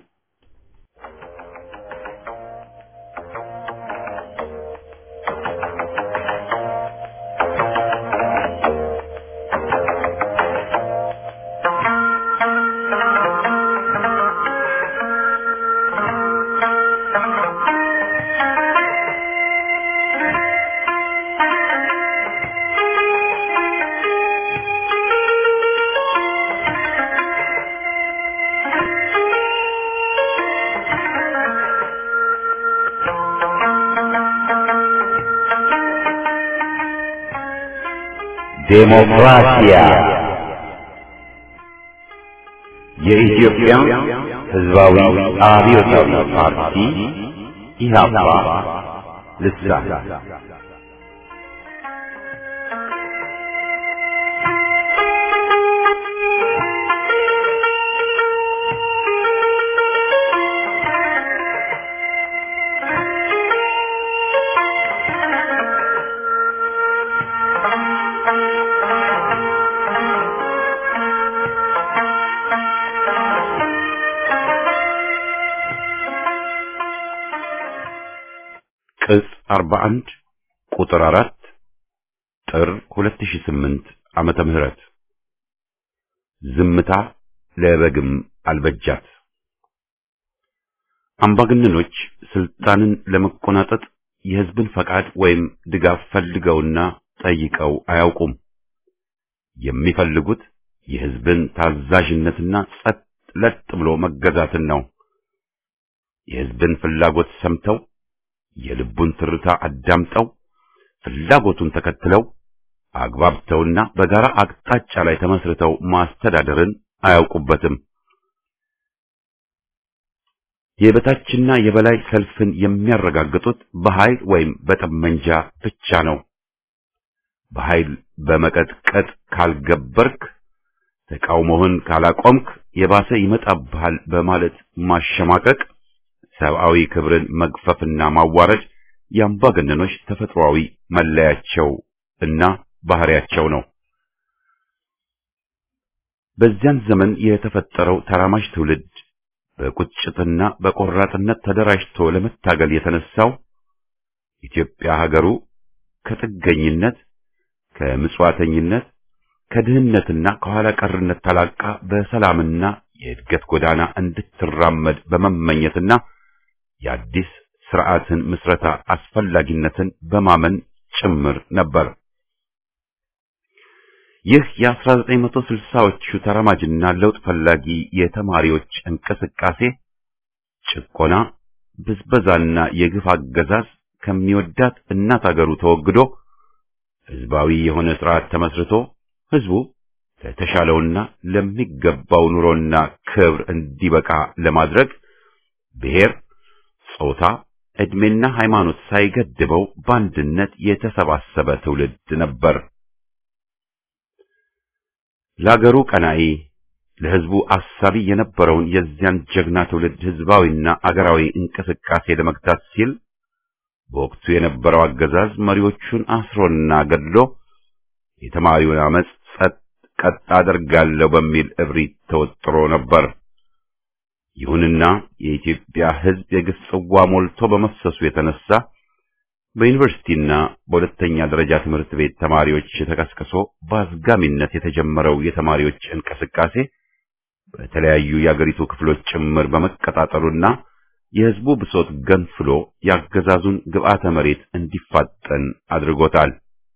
Thank you. ዴሞክራሲያ የኢትዮጵያ ሕዝባዊ አብዮታዊ ፓርቲ ኢህአፓ ልሳን ቅጽ 41 ቁጥር 4 ጥር 2008 ዓመተ ምህረት ዝምታ ለበግም አልበጃት። አምባገነኖች ስልጣንን ለመቆናጠጥ የህዝብን ፈቃድ ወይም ድጋፍ ፈልገውና ጠይቀው አያውቁም። የሚፈልጉት የህዝብን ታዛዥነትና ጸጥ ለጥ ብሎ መገዛትን ነው። የህዝብን ፍላጎት ሰምተው የልቡን ትርታ አዳምጠው ፍላጎቱን ተከትለው አግባብተውና በጋራ አቅጣጫ ላይ ተመስርተው ማስተዳደርን አያውቁበትም። የበታችና የበላይ ሰልፍን የሚያረጋግጡት በኃይል ወይም በጠመንጃ ብቻ ነው። በኃይል በመቀጥቀጥ ካልገበርክ፣ ተቃውሞህን ካላቆምክ የባሰ ይመጣብሃል በማለት ማሸማቀቅ ሰብአዊ ክብርን መግፈፍና ማዋረድ የአምባገነኖች ተፈጥሯዊ መለያቸው እና ባህሪያቸው ነው። በዚያን ዘመን የተፈጠረው ተራማጅ ትውልድ በቁጭትና በቆራጥነት ተደራጅቶ ለመታገል የተነሳው ኢትዮጵያ ሀገሩ ከጥገኝነት፣ ከምጽዋተኝነት፣ ከድህነትና ከኋላ ቀርነት ተላቃ በሰላምና የእድገት ጎዳና እንድትራመድ በመመኘትና የአዲስ ስርዓትን ምስረታ አስፈላጊነትን በማመን ጭምር ነበር። ይህ የ1960ዎቹ ተራማጅና ለውጥ ፈላጊ የተማሪዎች እንቅስቃሴ ጭቆና፣ ብዝበዛና የግፍ አገዛዝ ከሚወዳት እናት አገሩ ተወግዶ ህዝባዊ የሆነ ስርዓት ተመስርቶ ህዝቡ ለተሻለውና ለሚገባው ኑሮና ክብር እንዲበቃ ለማድረግ ብሔር፣ ጾታ፣ ዕድሜና ሃይማኖት ሳይገድበው በአንድነት የተሰባሰበ ትውልድ ነበር። ለአገሩ ቀናኢ ለህዝቡ አሳቢ የነበረውን የዚያን ጀግና ትውልድ ህዝባዊና አገራዊ እንቅስቃሴ ለመግታት ሲል በወቅቱ የነበረው አገዛዝ መሪዎቹን አስሮና ገድሎ የተማሪውን አመፅ ጸጥ ቀጥ አደርጋለሁ በሚል እብሪት ተወጥሮ ነበር። ይሁንና የኢትዮጵያ ህዝብ የግፍ ጽዋ ሞልቶ በመፍሰሱ የተነሳ በዩኒቨርሲቲና በሁለተኛ ደረጃ ትምህርት ቤት ተማሪዎች ተቀስቅሶ በአዝጋሚነት የተጀመረው የተማሪዎች እንቅስቃሴ በተለያዩ የአገሪቱ ክፍሎች ጭምር በመቀጣጠሉና የህዝቡ ብሶት ገንፍሎ ያገዛዙን ግብዓተ መሬት እንዲፋጠን አድርጎታል።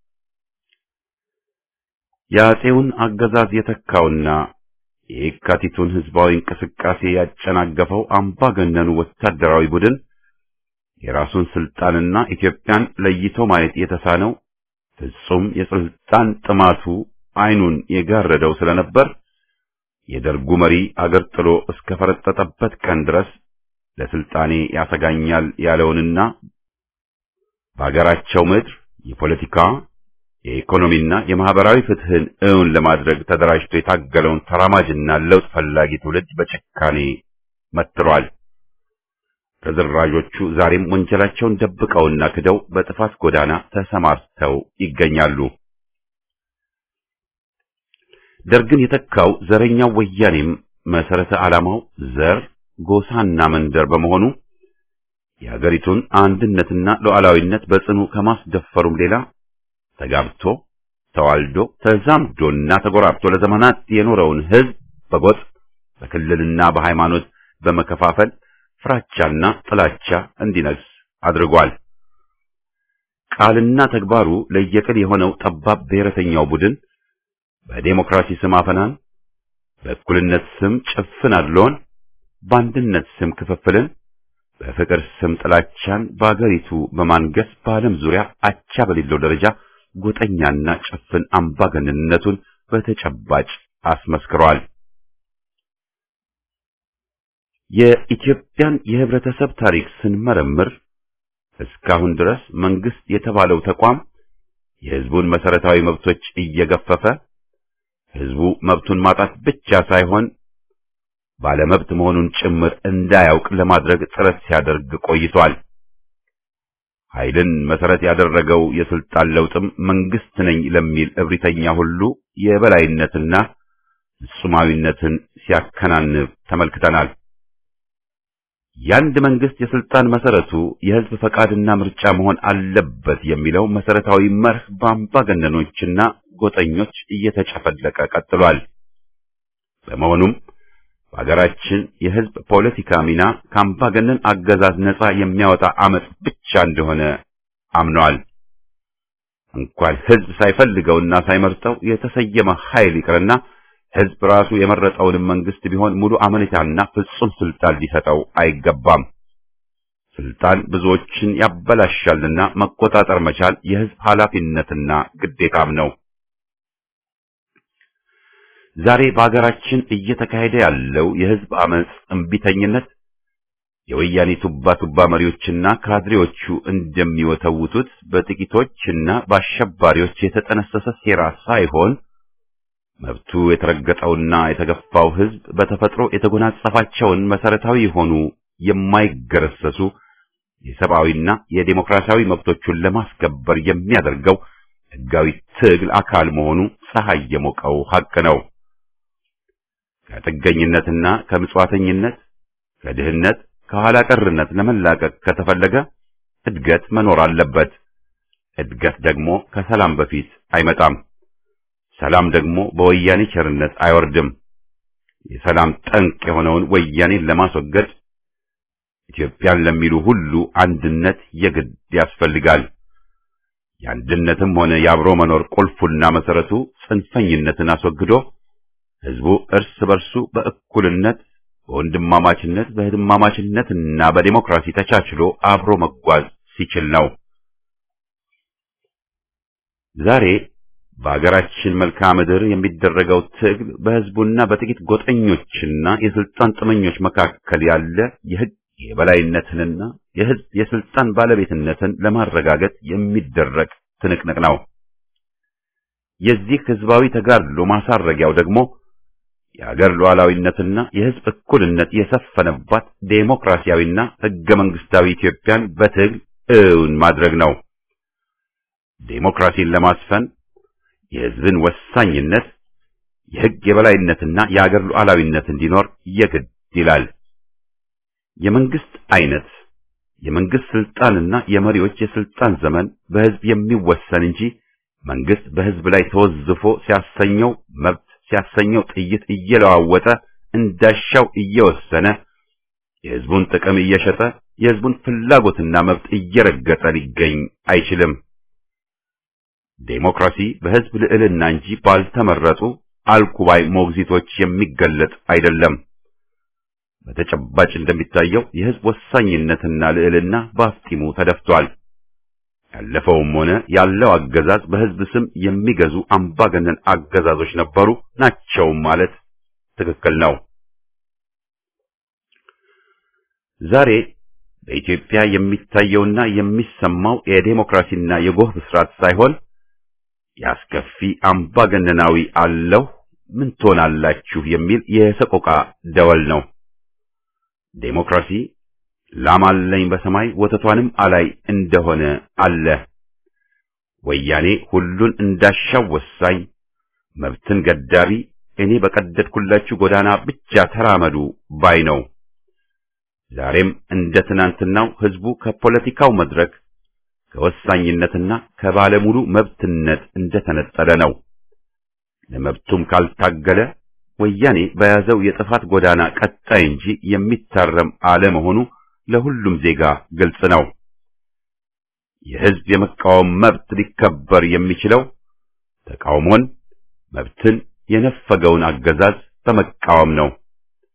የአፄውን አገዛዝ የተካውና የየካቲቱን ህዝባዊ እንቅስቃሴ ያጨናገፈው አምባገነኑ ወታደራዊ ቡድን የራሱን ስልጣንና ኢትዮጵያን ለይቶ ማየት የተሳነው ፍጹም የስልጣን ጥማቱ አይኑን የጋረደው ስለነበር የደርጉ መሪ አገር ጥሎ እስከ ፈረጠጠበት ቀን ድረስ ለስልጣኔ ያሰጋኛል ያለውንና በአገራቸው ምድር የፖለቲካ የኢኮኖሚና የማህበራዊ ፍትህን እውን ለማድረግ ተደራጅቶ የታገለውን ተራማጅና ለውጥ ፈላጊ ትውልድ በጭካኔ መትሯል። ተዘራዦቹ ዛሬም ወንጀላቸውን ደብቀውና ክደው በጥፋት ጎዳና ተሰማርተው ይገኛሉ። ደርግን የተካው ዘረኛው ወያኔም መሰረተ ዓላማው ዘር፣ ጎሳና መንደር በመሆኑ የሀገሪቱን አንድነትና ሉዓላዊነት በጽኑ ከማስደፈሩም ሌላ ተጋብቶ ተዋልዶ ተዛምዶና ተጎራብቶ ለዘመናት የኖረውን ህዝብ በጎጥ በክልልና በሃይማኖት በመከፋፈል ፍራቻና ጥላቻ እንዲነግስ አድርጓል። ቃልና ተግባሩ ለየቅል የሆነው ጠባብ ብሔረተኛው ቡድን በዴሞክራሲ ስም አፈናን፣ በእኩልነት ስም ጭፍን አድሎን፣ በአንድነት ስም ክፍፍልን፣ በፍቅር ስም ጥላቻን በአገሪቱ በማንገስ በዓለም ዙሪያ አቻ በሌለው ደረጃ ጎጠኛና ጭፍን አምባገነንነቱን በተጨባጭ አስመስክሯል። የኢትዮጵያን የህብረተሰብ ታሪክ ስንመረምር እስካሁን ድረስ መንግስት የተባለው ተቋም የህዝቡን መሰረታዊ መብቶች እየገፈፈ ህዝቡ መብቱን ማጣት ብቻ ሳይሆን ባለመብት መሆኑን ጭምር እንዳያውቅ ለማድረግ ጥረት ሲያደርግ ቆይቷል። ኃይልን መሰረት ያደረገው የስልጣን ለውጥም መንግስት ነኝ ለሚል እብሪተኛ ሁሉ የበላይነትና ፍጹማዊነትን ሲያከናንብ ተመልክተናል። የአንድ መንግስት የስልጣን መሰረቱ የህዝብ ፈቃድና ምርጫ መሆን አለበት የሚለው መሰረታዊ መርህ በአምባገነኖችና ጎጠኞች እየተጨፈለቀ ቀጥሏል። በመሆኑም በሀገራችን የህዝብ ፖለቲካ ሚና ከአምባገነን አገዛዝ ነጻ የሚያወጣ አመጽ ብቻ እንደሆነ አምነዋል። እንኳን ህዝብ ሳይፈልገውና ሳይመርጠው የተሰየመ ኃይል ይቅርና ህዝብ ራሱ የመረጠውንም መንግስት ቢሆን ሙሉ አመኔታና ፍጹም ስልጣን ሊሰጠው አይገባም። ስልጣን ብዙዎችን ያበላሻልና መቆጣጠር መቻል የህዝብ ኃላፊነትና ግዴታም ነው። ዛሬ በሀገራችን እየተካሄደ ያለው የህዝብ አመጽ እምቢተኝነት የወያኔ ቱባ ቱባ መሪዎችና ካድሬዎቹ እንደሚወተውቱት በጥቂቶችና በአሸባሪዎች የተጠነሰሰ ሴራ ሳይሆን መብቱ የተረገጠውና የተገፋው ህዝብ በተፈጥሮ የተጎናጸፋቸውን መሰረታዊ የሆኑ የማይገረሰሱ የሰብአዊና የዴሞክራሲያዊ መብቶቹን ለማስከበር የሚያደርገው ህጋዊ ትግል አካል መሆኑ ፀሐይ የሞቀው ሐቅ ነው። ከጥገኝነትና ከምጽዋተኝነት፣ ከድህነት፣ ከኋላ ቀርነት ለመላቀቅ ከተፈለገ እድገት መኖር አለበት። እድገት ደግሞ ከሰላም በፊት አይመጣም። ሰላም ደግሞ በወያኔ ቸርነት አይወርድም። የሰላም ጠንቅ የሆነውን ወያኔን ለማስወገድ ኢትዮጵያን ለሚሉ ሁሉ አንድነት የግድ ያስፈልጋል። የአንድነትም ሆነ የአብሮ መኖር ቁልፉና መሰረቱ ጽንፈኝነትን አስወግዶ ህዝቡ እርስ በርሱ በእኩልነት፣ በወንድማማችነት፣ በህድማማችነትና በዲሞክራሲ ተቻችሎ አብሮ መጓዝ ሲችል ነው። ዛሬ በአገራችን መልክዓ ምድር የሚደረገው ትግል በህዝቡና በጥቂት ጎጠኞችና የስልጣን ጥመኞች መካከል ያለ የህግ የበላይነትንና የህዝብ የስልጣን ባለቤትነትን ለማረጋገጥ የሚደረግ ትንቅንቅ ነው። የዚህ ህዝባዊ ተጋድሎ ማሳረጊያው ደግሞ የአገር ሉዓላዊነትና የህዝብ እኩልነት የሰፈነባት ዴሞክራሲያዊና ህገ መንግስታዊ ኢትዮጵያን በትግል እውን ማድረግ ነው። ዴሞክራሲን ለማስፈን የህዝብን ወሳኝነት፣ የህግ የበላይነትና የአገር ሉዓላዊነት እንዲኖር የግድ ይላል። የመንግስት አይነት፣ የመንግስት ስልጣንና የመሪዎች የስልጣን ዘመን በህዝብ የሚወሰን እንጂ መንግስት በህዝብ ላይ ተወዝፎ ሲያሰኘው መብት ሲያሰኘው ጥይት እየለዋወጠ እንዳሻው እየወሰነ የህዝቡን ጥቅም እየሸጠ የህዝቡን ፍላጎትና መብት እየረገጠ ሊገኝ አይችልም። ዴሞክራሲ በህዝብ ልዕልና እንጂ ባልተመረጡ አልኩባይ ሞግዚቶች የሚገለጥ አይደለም። በተጨባጭ እንደሚታየው የህዝብ ወሳኝነትና ልዕልና በአፍጢሙ ተደፍቷል። ያለፈውም ሆነ ያለው አገዛዝ በህዝብ ስም የሚገዙ አምባገነን አገዛዞች ነበሩ ናቸው ማለት ትክክል ነው። ዛሬ በኢትዮጵያ የሚታየውና የሚሰማው የዴሞክራሲና የጎህ ብስራት ሳይሆን የአስከፊ አምባገነናዊ አለሁ ምን ትሆናላችሁ የሚል የሰቆቃ ደወል ነው። ዴሞክራሲ ላም አለኝ በሰማይ ወተቷንም አላይ እንደሆነ አለ። ወያኔ ሁሉን እንዳሻው ወሳኝ፣ መብትን ገዳቢ፣ እኔ በቀደድኩላችሁ ጎዳና ብቻ ተራመዱ ባይ ነው። ዛሬም እንደ ትናንትናው ህዝቡ ከፖለቲካው መድረክ ከወሳኝነትና ከባለሙሉ መብትነት እንደተነጠለ ነው። ለመብቱም ካልታገለ ወያኔ በያዘው የጥፋት ጎዳና ቀጣይ እንጂ የሚታረም አለመሆኑ ለሁሉም ዜጋ ግልጽ ነው። የህዝብ የመቃወም መብት ሊከበር የሚችለው ተቃውሞን፣ መብትን የነፈገውን አገዛዝ በመቃወም ነው።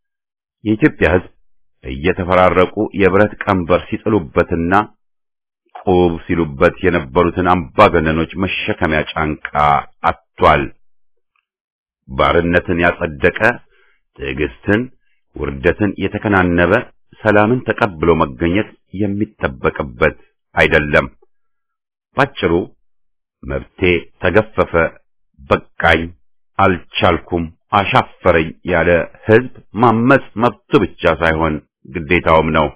የኢትዮጵያ ህዝብ እየተፈራረቁ የብረት ቀንበር ሲጥሉበትና ቁብ ሲሉበት የነበሩትን አምባገነኖች መሸከሚያ ጫንቃ አጥቷል። ባርነትን ያጸደቀ ትዕግስትን፣ ውርደትን የተከናነበ ሰላምን ተቀብሎ መገኘት የሚጠበቅበት አይደለም። ባጭሩ መብቴ ተገፈፈ፣ በቃኝ፣ አልቻልኩም፣ አሻፈረኝ ያለ ህዝብ ማመጽ መብቱ ብቻ ሳይሆን ግዴታውም ነው።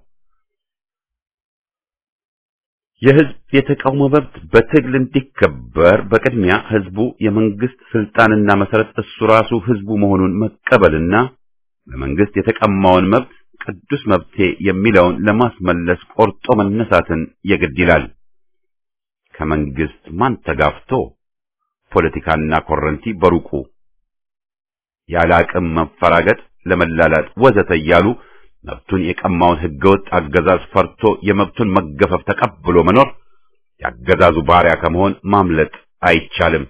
የህዝብ የተቃውሞ መብት በትግል እንዲከበር በቅድሚያ ህዝቡ የመንግስት ስልጣንና መሰረት እሱ ራሱ ህዝቡ መሆኑን መቀበልና በመንግስት የተቀማውን መብት ቅዱስ መብቴ የሚለውን ለማስመለስ ቆርጦ መነሳትን የግድ ይላል። ከመንግስት ማን ተጋፍቶ ፖለቲካና ኮረንቲ በሩቁ ያለ አቅም መፈራገጥ፣ ለመላላጥ ወዘተ እያሉ መብቱን የቀማውን ህገወጥ አገዛዝ ፈርቶ የመብቱን መገፈፍ ተቀብሎ መኖር ያገዛዙ ባሪያ ከመሆን ማምለጥ አይቻልም።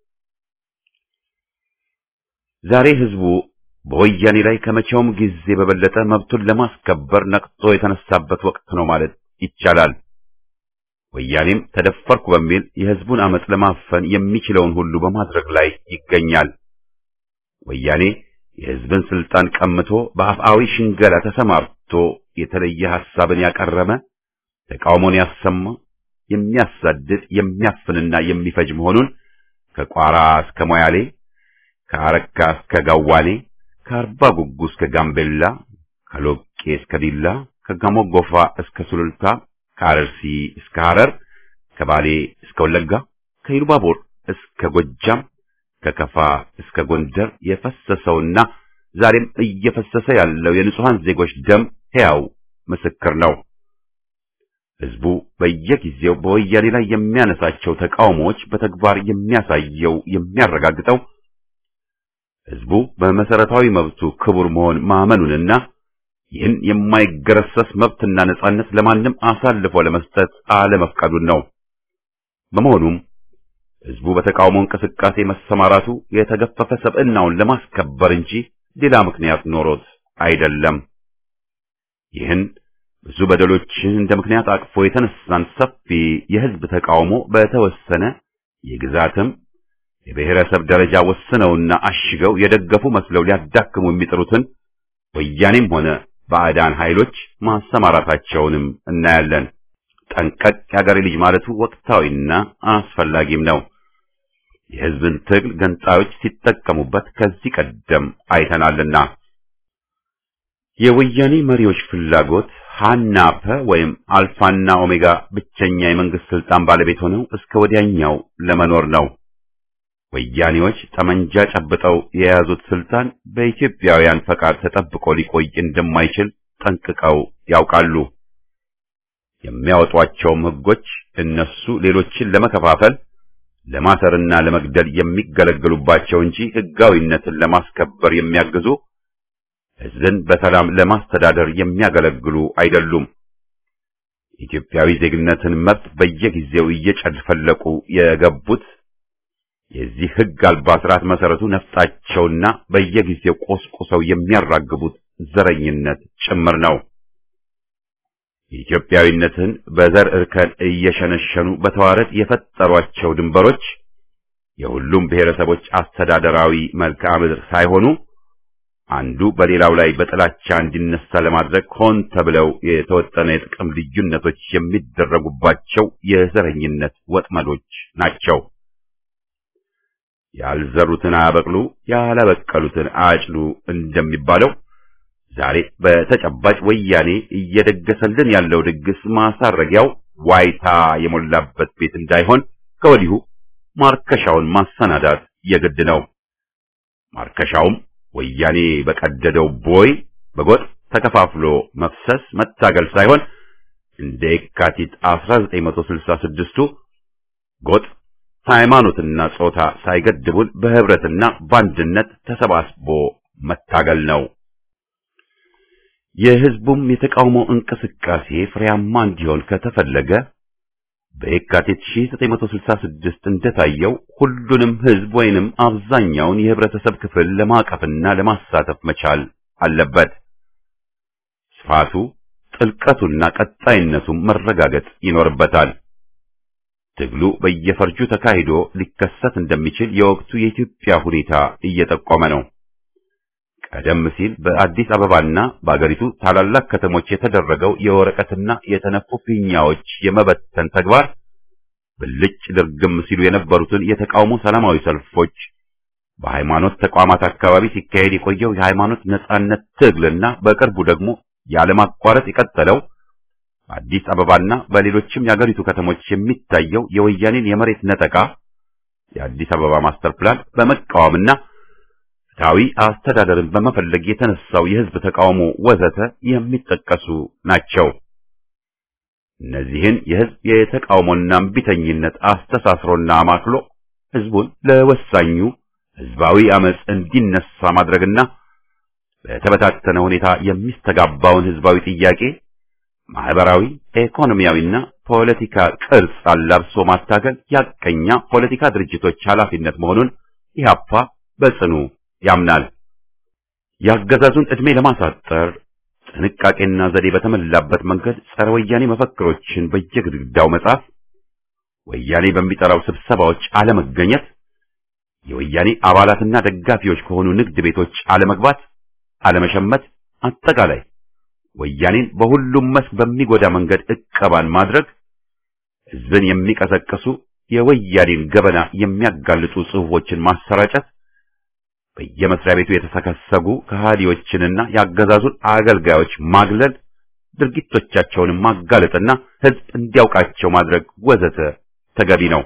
ዛሬ ህዝቡ በወያኔ ላይ ከመቼውም ጊዜ በበለጠ መብቱን ለማስከበር ነቅቶ የተነሳበት ወቅት ነው ማለት ይቻላል። ወያኔም ተደፈርኩ በሚል የህዝቡን አመጽ ለማፈን የሚችለውን ሁሉ በማድረግ ላይ ይገኛል። ወያኔ የህዝብን ስልጣን ቀምቶ በአፍአዊ ሽንገላ ተሰማርቶ የተለየ ሐሳብን ያቀረበ ተቃውሞን ያሰማ የሚያሳድድ የሚያፍንና የሚፈጅ መሆኑን ከቋራ እስከ ሞያሌ ከአረካ እስከ ጋዋኔ ከአርባ ጉጉ እስከ ጋምቤላ ከሎቄ እስከ ዲላ ከጋሞ ጎፋ እስከ ሱሉልታ ከአረርሲ እስከ ሐረር ከባሌ እስከ ወለጋ ከኢሉባቦር እስከ ጎጃም ከከፋ እስከ ጎንደር የፈሰሰውና ዛሬም እየፈሰሰ ያለው የንጹሃን ዜጎች ደም ሕያው ምስክር ነው። ህዝቡ በየጊዜው በወያኔ ላይ የሚያነሳቸው ተቃውሞዎች በተግባር የሚያሳየው የሚያረጋግጠው ህዝቡ በመሰረታዊ መብቱ ክቡር መሆን ማመኑንና ይህን የማይገረሰስ መብትና ነጻነት ለማንም አሳልፎ ለመስጠት አለመፍቀዱን ነው። በመሆኑም ህዝቡ በተቃውሞ እንቅስቃሴ መሰማራቱ የተገፈፈ ሰብዕናውን ለማስከበር እንጂ ሌላ ምክንያት ኖሮት አይደለም። ይህን ብዙ በደሎችን እንደ ምክንያት አቅፎ የተነሳን ሰፊ የህዝብ ተቃውሞ በተወሰነ የግዛትም የብሔረሰብ ደረጃ ወስነውና አሽገው የደገፉ መስለው ሊያዳክሙ የሚጥሩትን ወያኔም ሆነ ባዕዳን ኃይሎች ማሰማራታቸውንም እናያለን። ጠንቀቅ ያገሬ ልጅ ማለቱ ወቅታዊና አስፈላጊም ነው። የህዝብን ትግል ገንጣዮች ሲጠቀሙበት ከዚህ ቀደም አይተናልና። የወያኔ መሪዎች ፍላጎት ሃናፐ ወይም አልፋና ኦሜጋ ብቸኛ የመንግስት ስልጣን ባለቤት ሆነው እስከ ወዲያኛው ለመኖር ነው። ወያኔዎች ጠመንጃ ጨብጠው የያዙት ስልጣን በኢትዮጵያውያን ፈቃድ ተጠብቆ ሊቆይ እንደማይችል ጠንቅቀው ያውቃሉ። የሚያወጧቸውም ህጎች እነሱ ሌሎችን ለመከፋፈል ለማሰርና ለመግደል የሚገለገሉባቸው እንጂ ህጋዊነትን ለማስከበር የሚያግዙ ህዝብን በሰላም ለማስተዳደር የሚያገለግሉ አይደሉም። ኢትዮጵያዊ ዜግነትን መብት በየጊዜው እየጨፈለቁ የገቡት የዚህ ህግ አልባ ስርዓት መሰረቱ ነፍጣቸውና በየጊዜው ቆስቁሰው የሚያራግቡት ዘረኝነት ጭምር ነው። ኢትዮጵያዊነትን በዘር እርከን እየሸነሸኑ በተዋረድ የፈጠሯቸው ድንበሮች የሁሉም ብሔረሰቦች አስተዳደራዊ መልክዓ ምድር ሳይሆኑ አንዱ በሌላው ላይ በጥላቻ እንዲነሳ ለማድረግ ሆን ተብለው የተወጠነ የጥቅም ልዩነቶች የሚደረጉባቸው የዘረኝነት ወጥመዶች ናቸው። ያልዘሩትን አያበቅሉ፣ ያላበቀሉትን አያጭዱ እንደሚባለው ዛሬ በተጨባጭ ወያኔ እየደገሰልን ያለው ድግስ ማሳረጊያው ዋይታ የሞላበት ቤት እንዳይሆን ከወዲሁ ማርከሻውን ማሰናዳት የግድ ነው። ማርከሻውም ወያኔ በቀደደው ቦይ በጎጥ ተከፋፍሎ መፍሰስ መታገል ሳይሆን እንደ የካቲት 1966ቱ ጎጥ ሃይማኖትና ጾታ ሳይገድቡን በህብረትና በአንድነት ተሰባስቦ መታገል ነው። የህዝቡም የተቃውሞ እንቅስቃሴ ፍሬያማ እንዲሆን ከተፈለገ በየካቲት 1966 እንደታየው ሁሉንም ህዝብ ወይንም አብዛኛውን የህብረተሰብ ክፍል ለማቀፍና ለማሳተፍ መቻል አለበት። ስፋቱ፣ ጥልቀቱና ቀጣይነቱም መረጋገጥ ይኖርበታል። ትግሉ በየፈርጁ ተካሂዶ ሊከሰት እንደሚችል የወቅቱ የኢትዮጵያ ሁኔታ እየጠቆመ ነው። ቀደም ሲል በአዲስ አበባና በአገሪቱ ታላላቅ ከተሞች የተደረገው የወረቀትና የተነፉ ፊኛዎች የመበተን ተግባር ብልጭ ድርግም ሲሉ የነበሩትን የተቃውሞ ሰላማዊ ሰልፎች በሃይማኖት ተቋማት አካባቢ ሲካሄድ የቆየው የሃይማኖት ነጻነት ትግልና በቅርቡ ደግሞ ያለማቋረጥ የቀጠለው በአዲስ አበባና በሌሎችም የአገሪቱ ከተሞች የሚታየው የወያኔን የመሬት ነጠቃ የአዲስ አበባ ማስተር ፕላን በመቃወምና ፍትሐዊ አስተዳደርን በመፈለግ የተነሳው የህዝብ ተቃውሞ ወዘተ የሚጠቀሱ ናቸው። እነዚህን የህዝብ የተቃውሞና እምቢተኝነት አስተሳስሮና አማክሎ ህዝቡን ለወሳኙ ህዝባዊ አመጽ እንዲነሳ ማድረግና በተበታተነ ሁኔታ የሚስተጋባውን ህዝባዊ ጥያቄ ማህበራዊ፣ ኢኮኖሚያዊና ፖለቲካ ቅርጽ አላብሶ ማታገል ያቀኛ ፖለቲካ ድርጅቶች ኃላፊነት መሆኑን ኢህአፓ በጽኑ ያምናል። የአገዛዙን ዕድሜ ለማሳጠር ጥንቃቄና ዘዴ በተሞላበት መንገድ ጸረ ወያኔ መፈክሮችን በየግድግዳው መጻፍ፣ ወያኔ በሚጠራው ስብሰባዎች አለመገኘት፣ የወያኔ አባላትና ደጋፊዎች ከሆኑ ንግድ ቤቶች አለመግባት፣ አለመሸመት፣ አጠቃላይ ወያኔን በሁሉም መስክ በሚጎዳ መንገድ እቀባን ማድረግ፣ ህዝብን የሚቀሰቅሱ የወያኔን ገበና የሚያጋልጡ ጽሑፎችን ማሰራጨት፣ በየመስሪያ ቤቱ የተሰከሰጉ ከሃዲዎችንና የአገዛዙን አገልጋዮች ማግለል፣ ድርጊቶቻቸውንም ማጋለጥና ህዝብ እንዲያውቃቸው ማድረግ ወዘተ ተገቢ ነው።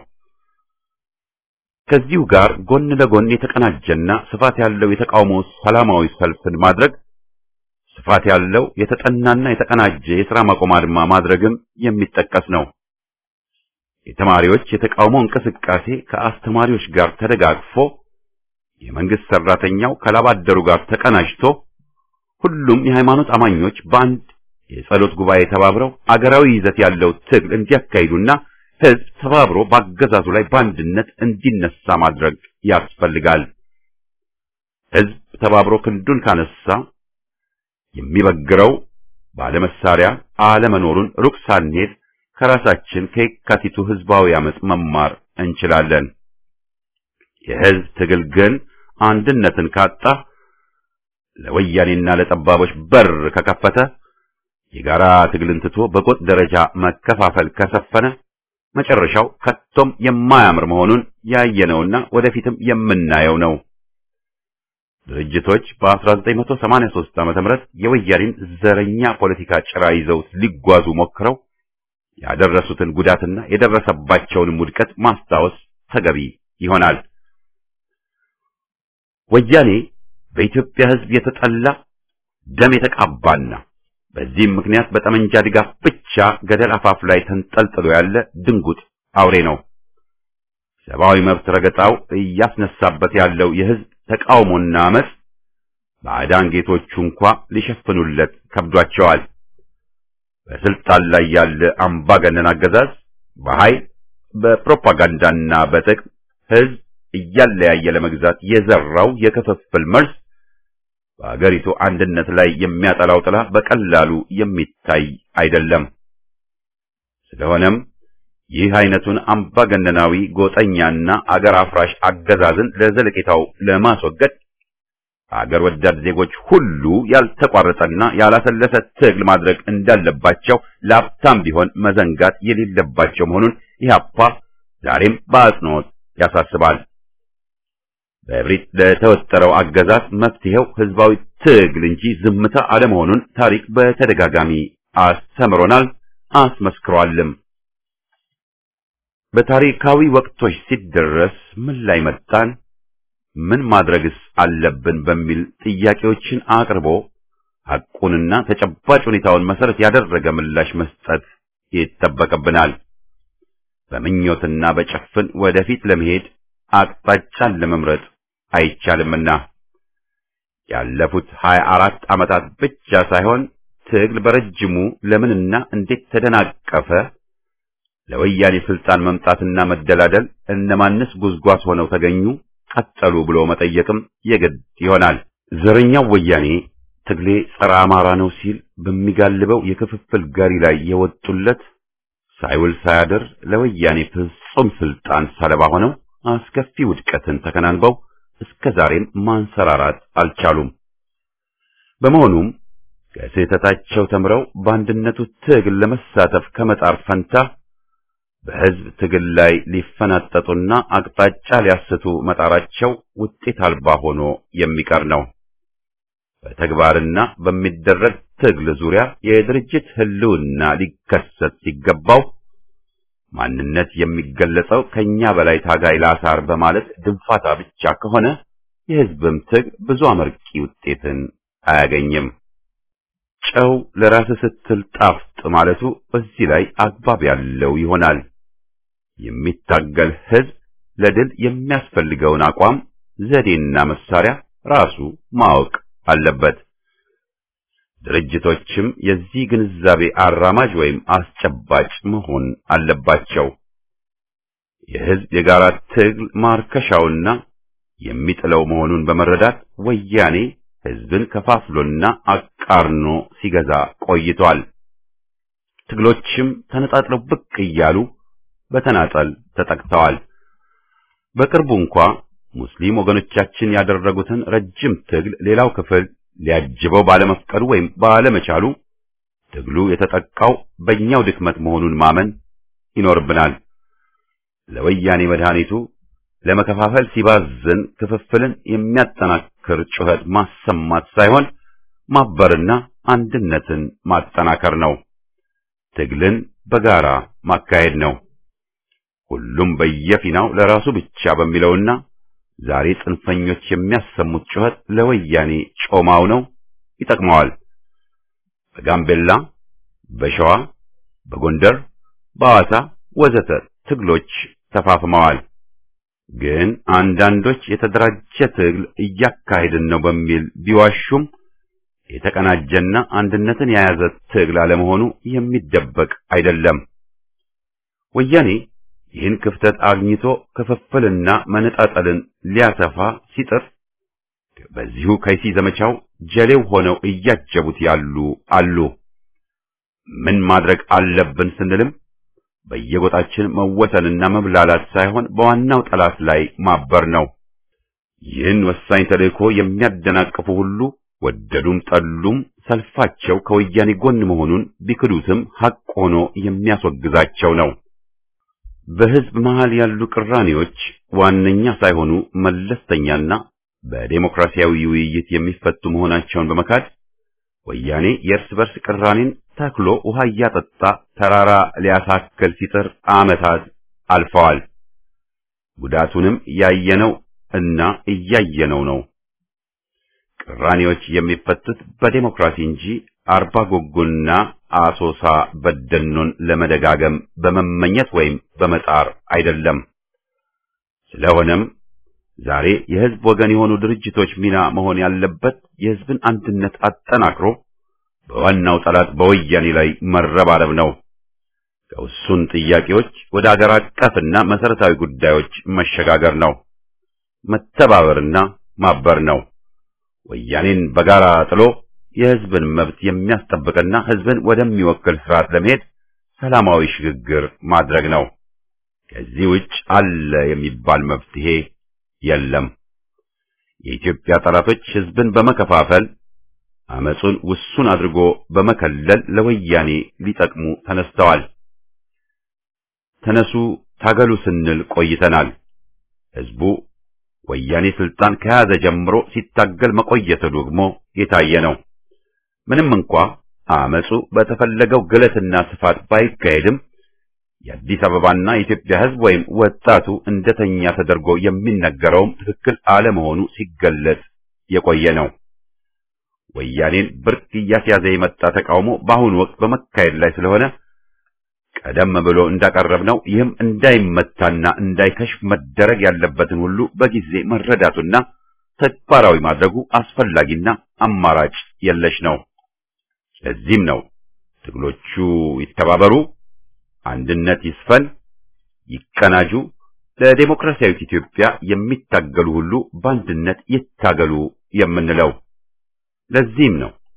ከዚሁ ጋር ጎን ለጎን የተቀናጀና ስፋት ያለው የተቃውሞ ሰላማዊ ሰልፍን ማድረግ ስፋት ያለው የተጠናና የተቀናጀ የሥራ ማቆም አድማ ማድረግም የሚጠቀስ ነው። የተማሪዎች የተቃውሞ እንቅስቃሴ ከአስተማሪዎች ጋር ተደጋግፎ የመንግስት ሰራተኛው ከላባደሩ ጋር ተቀናጅቶ ሁሉም የሃይማኖት አማኞች በአንድ የጸሎት ጉባኤ ተባብረው አገራዊ ይዘት ያለው ትግል እንዲያካሂዱና ህዝብ ተባብሮ በአገዛዙ ላይ በአንድነት እንዲነሳ ማድረግ ያስፈልጋል። ህዝብ ተባብሮ ክንዱን ካነሳ የሚበግረው ባለመሳሪያ አለመኖሩን ሩቅ ሳንሄድ ከራሳችን ከየካቲቱ ህዝባዊ አመጽ መማር እንችላለን። የህዝብ ትግል ግን አንድነትን ካጣ ለወያኔና ለጠባቦች በር ከከፈተ የጋራ ትግልን ትቶ በጎጥ ደረጃ መከፋፈል ከሰፈነ መጨረሻው ከቶም የማያምር መሆኑን ያየነውና ወደፊትም የምናየው ነው። ድርጅቶች በ1983 ዓ.ም የወያኔን ዘረኛ ፖለቲካ ጭራ ይዘው ሊጓዙ ሞክረው ያደረሱትን ጉዳትና የደረሰባቸውንም ውድቀት ማስታወስ ተገቢ ይሆናል። ወያኔ በኢትዮጵያ ህዝብ የተጠላ ደም የተቃባና በዚህም ምክንያት በጠመንጃ ድጋፍ ብቻ ገደል አፋፍ ላይ ተንጠልጥሎ ያለ ድንጉጥ አውሬ ነው። ሰብአዊ መብት ረገጣው እያስነሳበት ያለው የህዝብ ተቃውሞና አመጽ ባዕዳን ጌቶቹ እንኳ ሊሸፍኑለት ከብዷቸዋል። በስልጣን ላይ ያለ አምባገነን አገዛዝ በኃይል በፕሮፓጋንዳና በጥቅም ህዝብ እያለያየ ለመግዛት የዘራው የክፍፍል መርዝ በአገሪቱ አንድነት ላይ የሚያጠላው ጥላ በቀላሉ የሚታይ አይደለም። ስለሆነም ይህ አይነቱን አምባገነናዊ ጎጠኛና አገር አፍራሽ አገዛዝን ለዘለቄታው ለማስወገድ አገር ወዳድ ዜጎች ሁሉ ያልተቋረጠና ያላሰለሰ ትግል ማድረግ እንዳለባቸው ለሀብታም ቢሆን መዘንጋት የሌለባቸው መሆኑን ኢህአፓ ዛሬም በአጽንኦት ያሳስባል። በእብሪት ለተወጠረው አገዛዝ መፍትሄው ህዝባዊ ትግል እንጂ ዝምታ አለመሆኑን ታሪክ በተደጋጋሚ አስተምሮናል፣ አስመስክሯልም። በታሪካዊ ወቅቶች ሲደረስ ምን ላይ መጣን፣ ምን ማድረግስ አለብን በሚል ጥያቄዎችን አቅርቦ ሐቁንና ተጨባጭ ሁኔታውን መሰረት ያደረገ ምላሽ መስጠት ይጠበቅብናል። በምኞትና በጭፍን ወደፊት ለመሄድ አቅጣጫን ለመምረጥ አይቻልምና ያለፉት ሀያ አራት ዓመታት ብቻ ሳይሆን ትግል በረጅሙ ለምንና እንዴት ተደናቀፈ፣ ለወያኔ ስልጣን መምጣትና መደላደል እነማንስ ጉዝጓዝ ሆነው ተገኙ፣ ቀጠሉ ብሎ መጠየቅም የግድ ይሆናል። ዘረኛው ወያኔ ትግሌ ጸረ አማራ ነው ሲል በሚጋልበው የክፍፍል ጋሪ ላይ የወጡለት ሳይውል ሳያድር ለወያኔ ፍጹም ስልጣን ሰለባ ሆነው አስከፊ ውድቀትን ተከናንበው እስከ ዛሬም ማንሰራራት አልቻሉም። በመሆኑም ከስህተታቸው ተምረው በአንድነቱ ትግል ለመሳተፍ ከመጣር ፈንታ በሕዝብ ትግል ላይ ሊፈናጠጡና አቅጣጫ ሊያስቱ መጣራቸው ውጤት አልባ ሆኖ የሚቀር ነው። በተግባርና በሚደረግ ትግል ዙሪያ የድርጅት ህልውና ሊከሰት ሲገባው ማንነት የሚገለጸው ከኛ በላይ ታጋይ ላሳር በማለት ድንፋታ ብቻ ከሆነ የሕዝብም ትግል ብዙ አመርቂ ውጤትን አያገኝም። ጨው ለራስ ስትል ጣፍጥ ማለቱ በዚህ ላይ አግባብ ያለው ይሆናል። የሚታገል ሕዝብ ለድል የሚያስፈልገውን አቋም፣ ዘዴና መሳሪያ ራሱ ማወቅ አለበት። ድርጅቶችም የዚህ ግንዛቤ አራማጅ ወይም አስጨባጭ መሆን አለባቸው። የሕዝብ የጋራ ትግል ማርከሻውና የሚጥለው መሆኑን በመረዳት ወያኔ ሕዝብን ከፋፍሎና አቃርኖ ሲገዛ ቆይቷል። ትግሎችም ተነጣጥለው ብቅ እያሉ በተናጠል ተጠቅተዋል። በቅርቡ እንኳ ሙስሊም ወገኖቻችን ያደረጉትን ረጅም ትግል ሌላው ክፍል ሊያጅበው ባለመፍቀዱ ወይም ባለመቻሉ ትግሉ የተጠቃው በእኛው ድክመት መሆኑን ማመን ይኖርብናል። ለወያኔ መድኃኒቱ ለመከፋፈል ሲባዝን ክፍፍልን የሚያጠናክር ጩኸት ማሰማት ሳይሆን ማበርና አንድነትን ማጠናከር ነው። ትግልን በጋራ ማካሄድ ነው። ሁሉም በየፊናው ለራሱ ብቻ በሚለውና ዛሬ ጽንፈኞች የሚያሰሙት ጩኸት ለወያኔ ጮማው ነው፣ ይጠቅመዋል። በጋምቤላ፣ በሸዋ፣ በጎንደር፣ በሐዋሳ ወዘተ ትግሎች ተፋፍመዋል። ግን አንዳንዶች የተደራጀ ትግል እያካሄድን ነው በሚል ቢዋሹም የተቀናጀና አንድነትን የያዘ ትግል አለመሆኑ የሚደበቅ አይደለም። ወያኔ ይህን ክፍተት አግኝቶ ክፍፍልና መነጣጠልን ሊያሰፋ ሲጥር በዚሁ ከይሲ ዘመቻው ጀሌው ሆነው እያጀቡት ያሉ አሉ። ምን ማድረግ አለብን ስንልም በየጎጣችን መወሰንና መብላላት ሳይሆን በዋናው ጠላት ላይ ማበር ነው። ይህን ወሳኝ ተልእኮ የሚያደናቅፉ ሁሉ ወደዱም ጠሉም ሰልፋቸው ከወያኔ ጎን መሆኑን ቢክዱትም ሐቅ ሆኖ የሚያስወግዛቸው ነው። በሕዝብ መሃል ያሉ ቅራኔዎች ዋነኛ ሳይሆኑ መለስተኛና በዴሞክራሲያዊ ውይይት የሚፈቱ መሆናቸውን በመካድ ወያኔ የእርስ በርስ ቅራኔን ተክሎ ውሃ እያጠጣ ተራራ ሊያሳክል ሲጥር ዓመታት አልፈዋል። ጉዳቱንም ያየነው እና እያየነው ነው። ቅራኔዎች የሚፈቱት በዴሞክራሲ እንጂ አርባ ጎጎና አሶሳ በደኖን ለመደጋገም በመመኘት ወይም በመጣር አይደለም። ስለሆነም ዛሬ የሕዝብ ወገን የሆኑ ድርጅቶች ሚና መሆን ያለበት የሕዝብን አንድነት አጠናክሮ በዋናው ጠላት በወያኔ ላይ መረባረብ ነው። ከውሱን ጥያቄዎች ወደ አገር አቀፍና መሰረታዊ ጉዳዮች መሸጋገር ነው። መተባበርና ማበር ነው። ወያኔን በጋራ ጥሎ የሕዝብን መብት የሚያስጠብቅና ሕዝብን ወደሚወክል ስርዓት ለመሄድ ሰላማዊ ሽግግር ማድረግ ነው። ከዚህ ውጭ አለ የሚባል መፍትሄ የለም። የኢትዮጵያ ጠላቶች ሕዝብን በመከፋፈል አመጹን ውሱን አድርጎ በመከለል ለወያኔ ሊጠቅሙ ተነስተዋል። ተነሱ ታገሉ ስንል ቆይተናል። ሕዝቡ ወያኔ ስልጣን ከያዘ ጀምሮ ሲታገል መቆየቱ ደግሞ የታየ ነው። ምንም እንኳ አመጹ በተፈለገው ግለትና ስፋት ባይካሄድም የአዲስ አበባና የኢትዮጵያ ሕዝብ ወይም ወጣቱ እንደተኛ ተደርጎ የሚነገረውም ትክክል አለመሆኑ ሲገለጽ የቆየ ነው። ወያኔን ብርቅ እያስያዘ የመጣ ተቃውሞ በአሁኑ ወቅት በመካሄድ ላይ ስለሆነ ቀደም ብሎ እንዳቀረብነው ይህም እንዳይመታና እንዳይከሽፍ መደረግ ያለበትን ሁሉ በጊዜ መረዳቱና ተግባራዊ ማድረጉ አስፈላጊና አማራጭ የለሽ ነው። ለዚህም ነው ትግሎቹ ይተባበሩ፣ አንድነት ይስፈን፣ ይቀናጁ፣ ለዴሞክራሲያዊት ኢትዮጵያ የሚታገሉ ሁሉ በአንድነት ይታገሉ የምንለው። ለዚህም ነው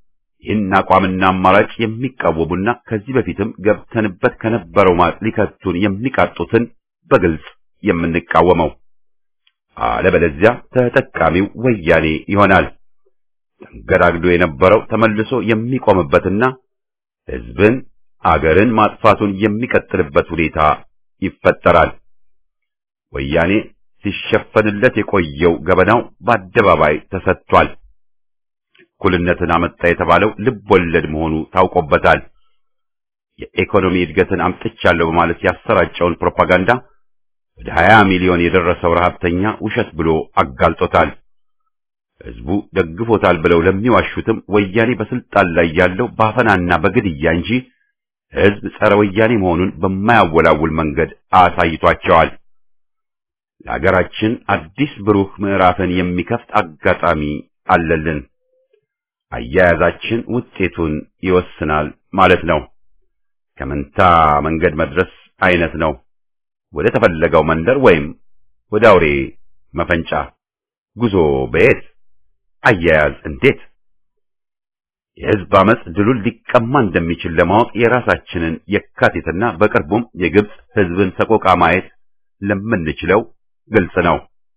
ይህን አቋምና አማራጭ የሚቃወሙና ከዚህ በፊትም ገብተንበት ከነበረው ማጥ ሊከቱን የሚቃጡትን በግልጽ የምንቃወመው አለበለዚያ ተጠቃሚው ወያኔ ይሆናል። ተንገዳግዶ የነበረው ተመልሶ የሚቆምበትና ሕዝብን አገርን ማጥፋቱን የሚቀጥልበት ሁኔታ ይፈጠራል። ወያኔ ሲሸፈንለት የቆየው ገበናው በአደባባይ ተሰጥቷል። እኩልነትን አመጣ የተባለው ልብ ወለድ መሆኑ ታውቆበታል። የኢኮኖሚ እድገትን አምጥቻለሁ በማለት ያሰራጨውን ፕሮፓጋንዳ ወደ 20 ሚሊዮን የደረሰው ረሃብተኛ ውሸት ብሎ አጋልጦታል። ህዝቡ ደግፎታል ብለው ለሚዋሹትም ወያኔ በስልጣን ላይ ያለው ባፈናና በግድያ እንጂ ህዝብ ጸረ ወያኔ መሆኑን በማያወላውል መንገድ አሳይቷቸዋል። ለሀገራችን አዲስ ብሩህ ምዕራፍን የሚከፍት አጋጣሚ አለልን። አያያዛችን ውጤቱን ይወስናል ማለት ነው። ከመንታ መንገድ መድረስ አይነት ነው። ወደ ተፈለገው መንደር ወይም ወደ አውሬ መፈንጫ ጉዞ በየት አያያዝ እንዴት? የህዝብ አመጽ ድሉን ሊቀማ እንደሚችል ለማወቅ የራሳችንን የካቲትና በቅርቡም የግብፅ ህዝብን ሰቆቃ ማየት ለምንችለው ግልጽ ነው።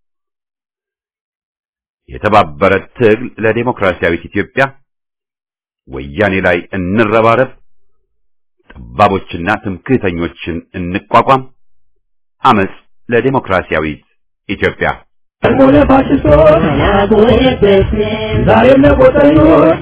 የተባበረ ትግል ለዴሞክራሲያዊት ኢትዮጵያ፣ ወያኔ ላይ እንረባረብ፣ ጠባቦችና ትምክህተኞችን እንቋቋም፣ አመጽ ለዴሞክራሲያዊት ኢትዮጵያ። ሆነ ፋሽስቶች ዛሬም ለቆጠኞች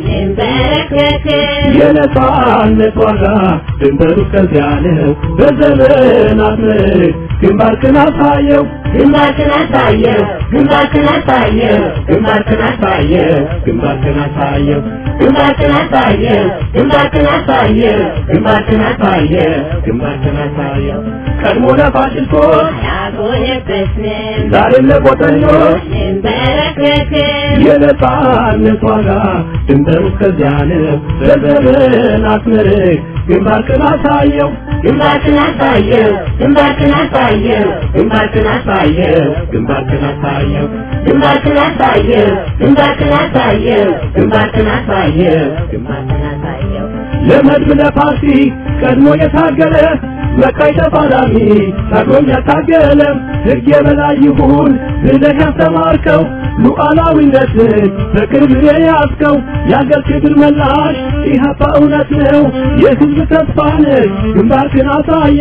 የነጻነት ዋጋ ድንበሩ ከዚያ ነው። በዘመናት ምርክ ግንባርክን አሳየው ግንባርክን አሳየው ግንባርክን አሳየው ግንባርክን አሳየው ግንባርክን አሳየው ግንባርክን አሳየው ግንባርክን አሳየው ግንባርክን አሳየው ግንባርክን አሳየው ቀድሞ ለፋሽስቶች ያጎነበስን ዛሬም ለቆጠኞች እንበረከክን የነጻነት ዋጋ ድንበሩ ከዚያ ነው። በዘመናት ምርክ ግንባርክን አሳየው ግንባርክን አሳየው ግንባርክን አሳየው ግንባርክን አሳየው ግንባርክን አሳየው ግንባርክን አሳየው ግንባርክን አሳየው ግንባርክን አሳየው ግንባርክን አሳየው ለመድብ ለፓርቲ ቀድሞ የታገለ መቃይ ተፋላሚ ታግሎም ያታገለ ሕግ የበላይ ይሁን ብለህ ያስተማርከው ሉዓላዊነትን በቅርብ የያዝከው የአገር ክብር መላሽ ኢህአፓ እውነት ነው የሕዝብ ተስፋ ነህ ግንባርክን አሳየ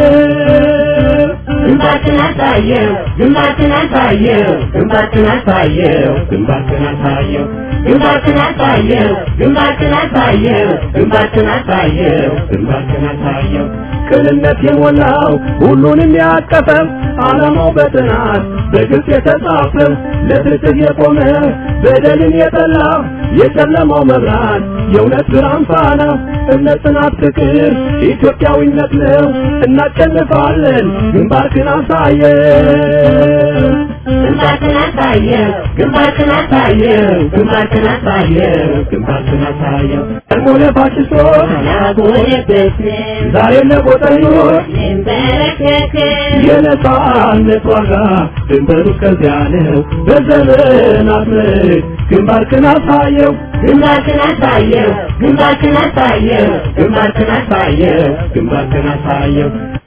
ግንባርክን አሳየው ግንባርክን አሳየው ግንባርክን አሳየው ግንባርክን አሳየው ግንባርክን አሳየው ግንባርክን አሳየው ግንባርክን አሳየው ግንባርክን አሳየው ቅንነት የሞላው ሁሉንም ያቀፈ ዓላማው በጥናት በግልጽ የተጻፈ ለፍትህ የቆመ በደልን የጠላ የጨለማው መብራት የእውነት ብርሃን ፋና እምነት፣ ጽናት፣ ፍቅር ኢትዮጵያዊነት ነው። እናሸንፋለን። ግንባርክን አሳየ ግንባርክን አሳየው ግንባርክን አሳየው ግንባርክን አሳየው ግንባርክን አሳየው ቀድሞ ለፋሽስቶች ያጎነበስን ዛሬም ለቆጠኞች እንበረከክን የነጻነት ዋጋ ድንበሩ ከዚያ ነው። በዘመናት ምርክ ግንባርክን አሳየው ግንባርክን አሳየው ግንባርክን አሳየው ግንባርክን አሳየው ግንባርክን አሳየው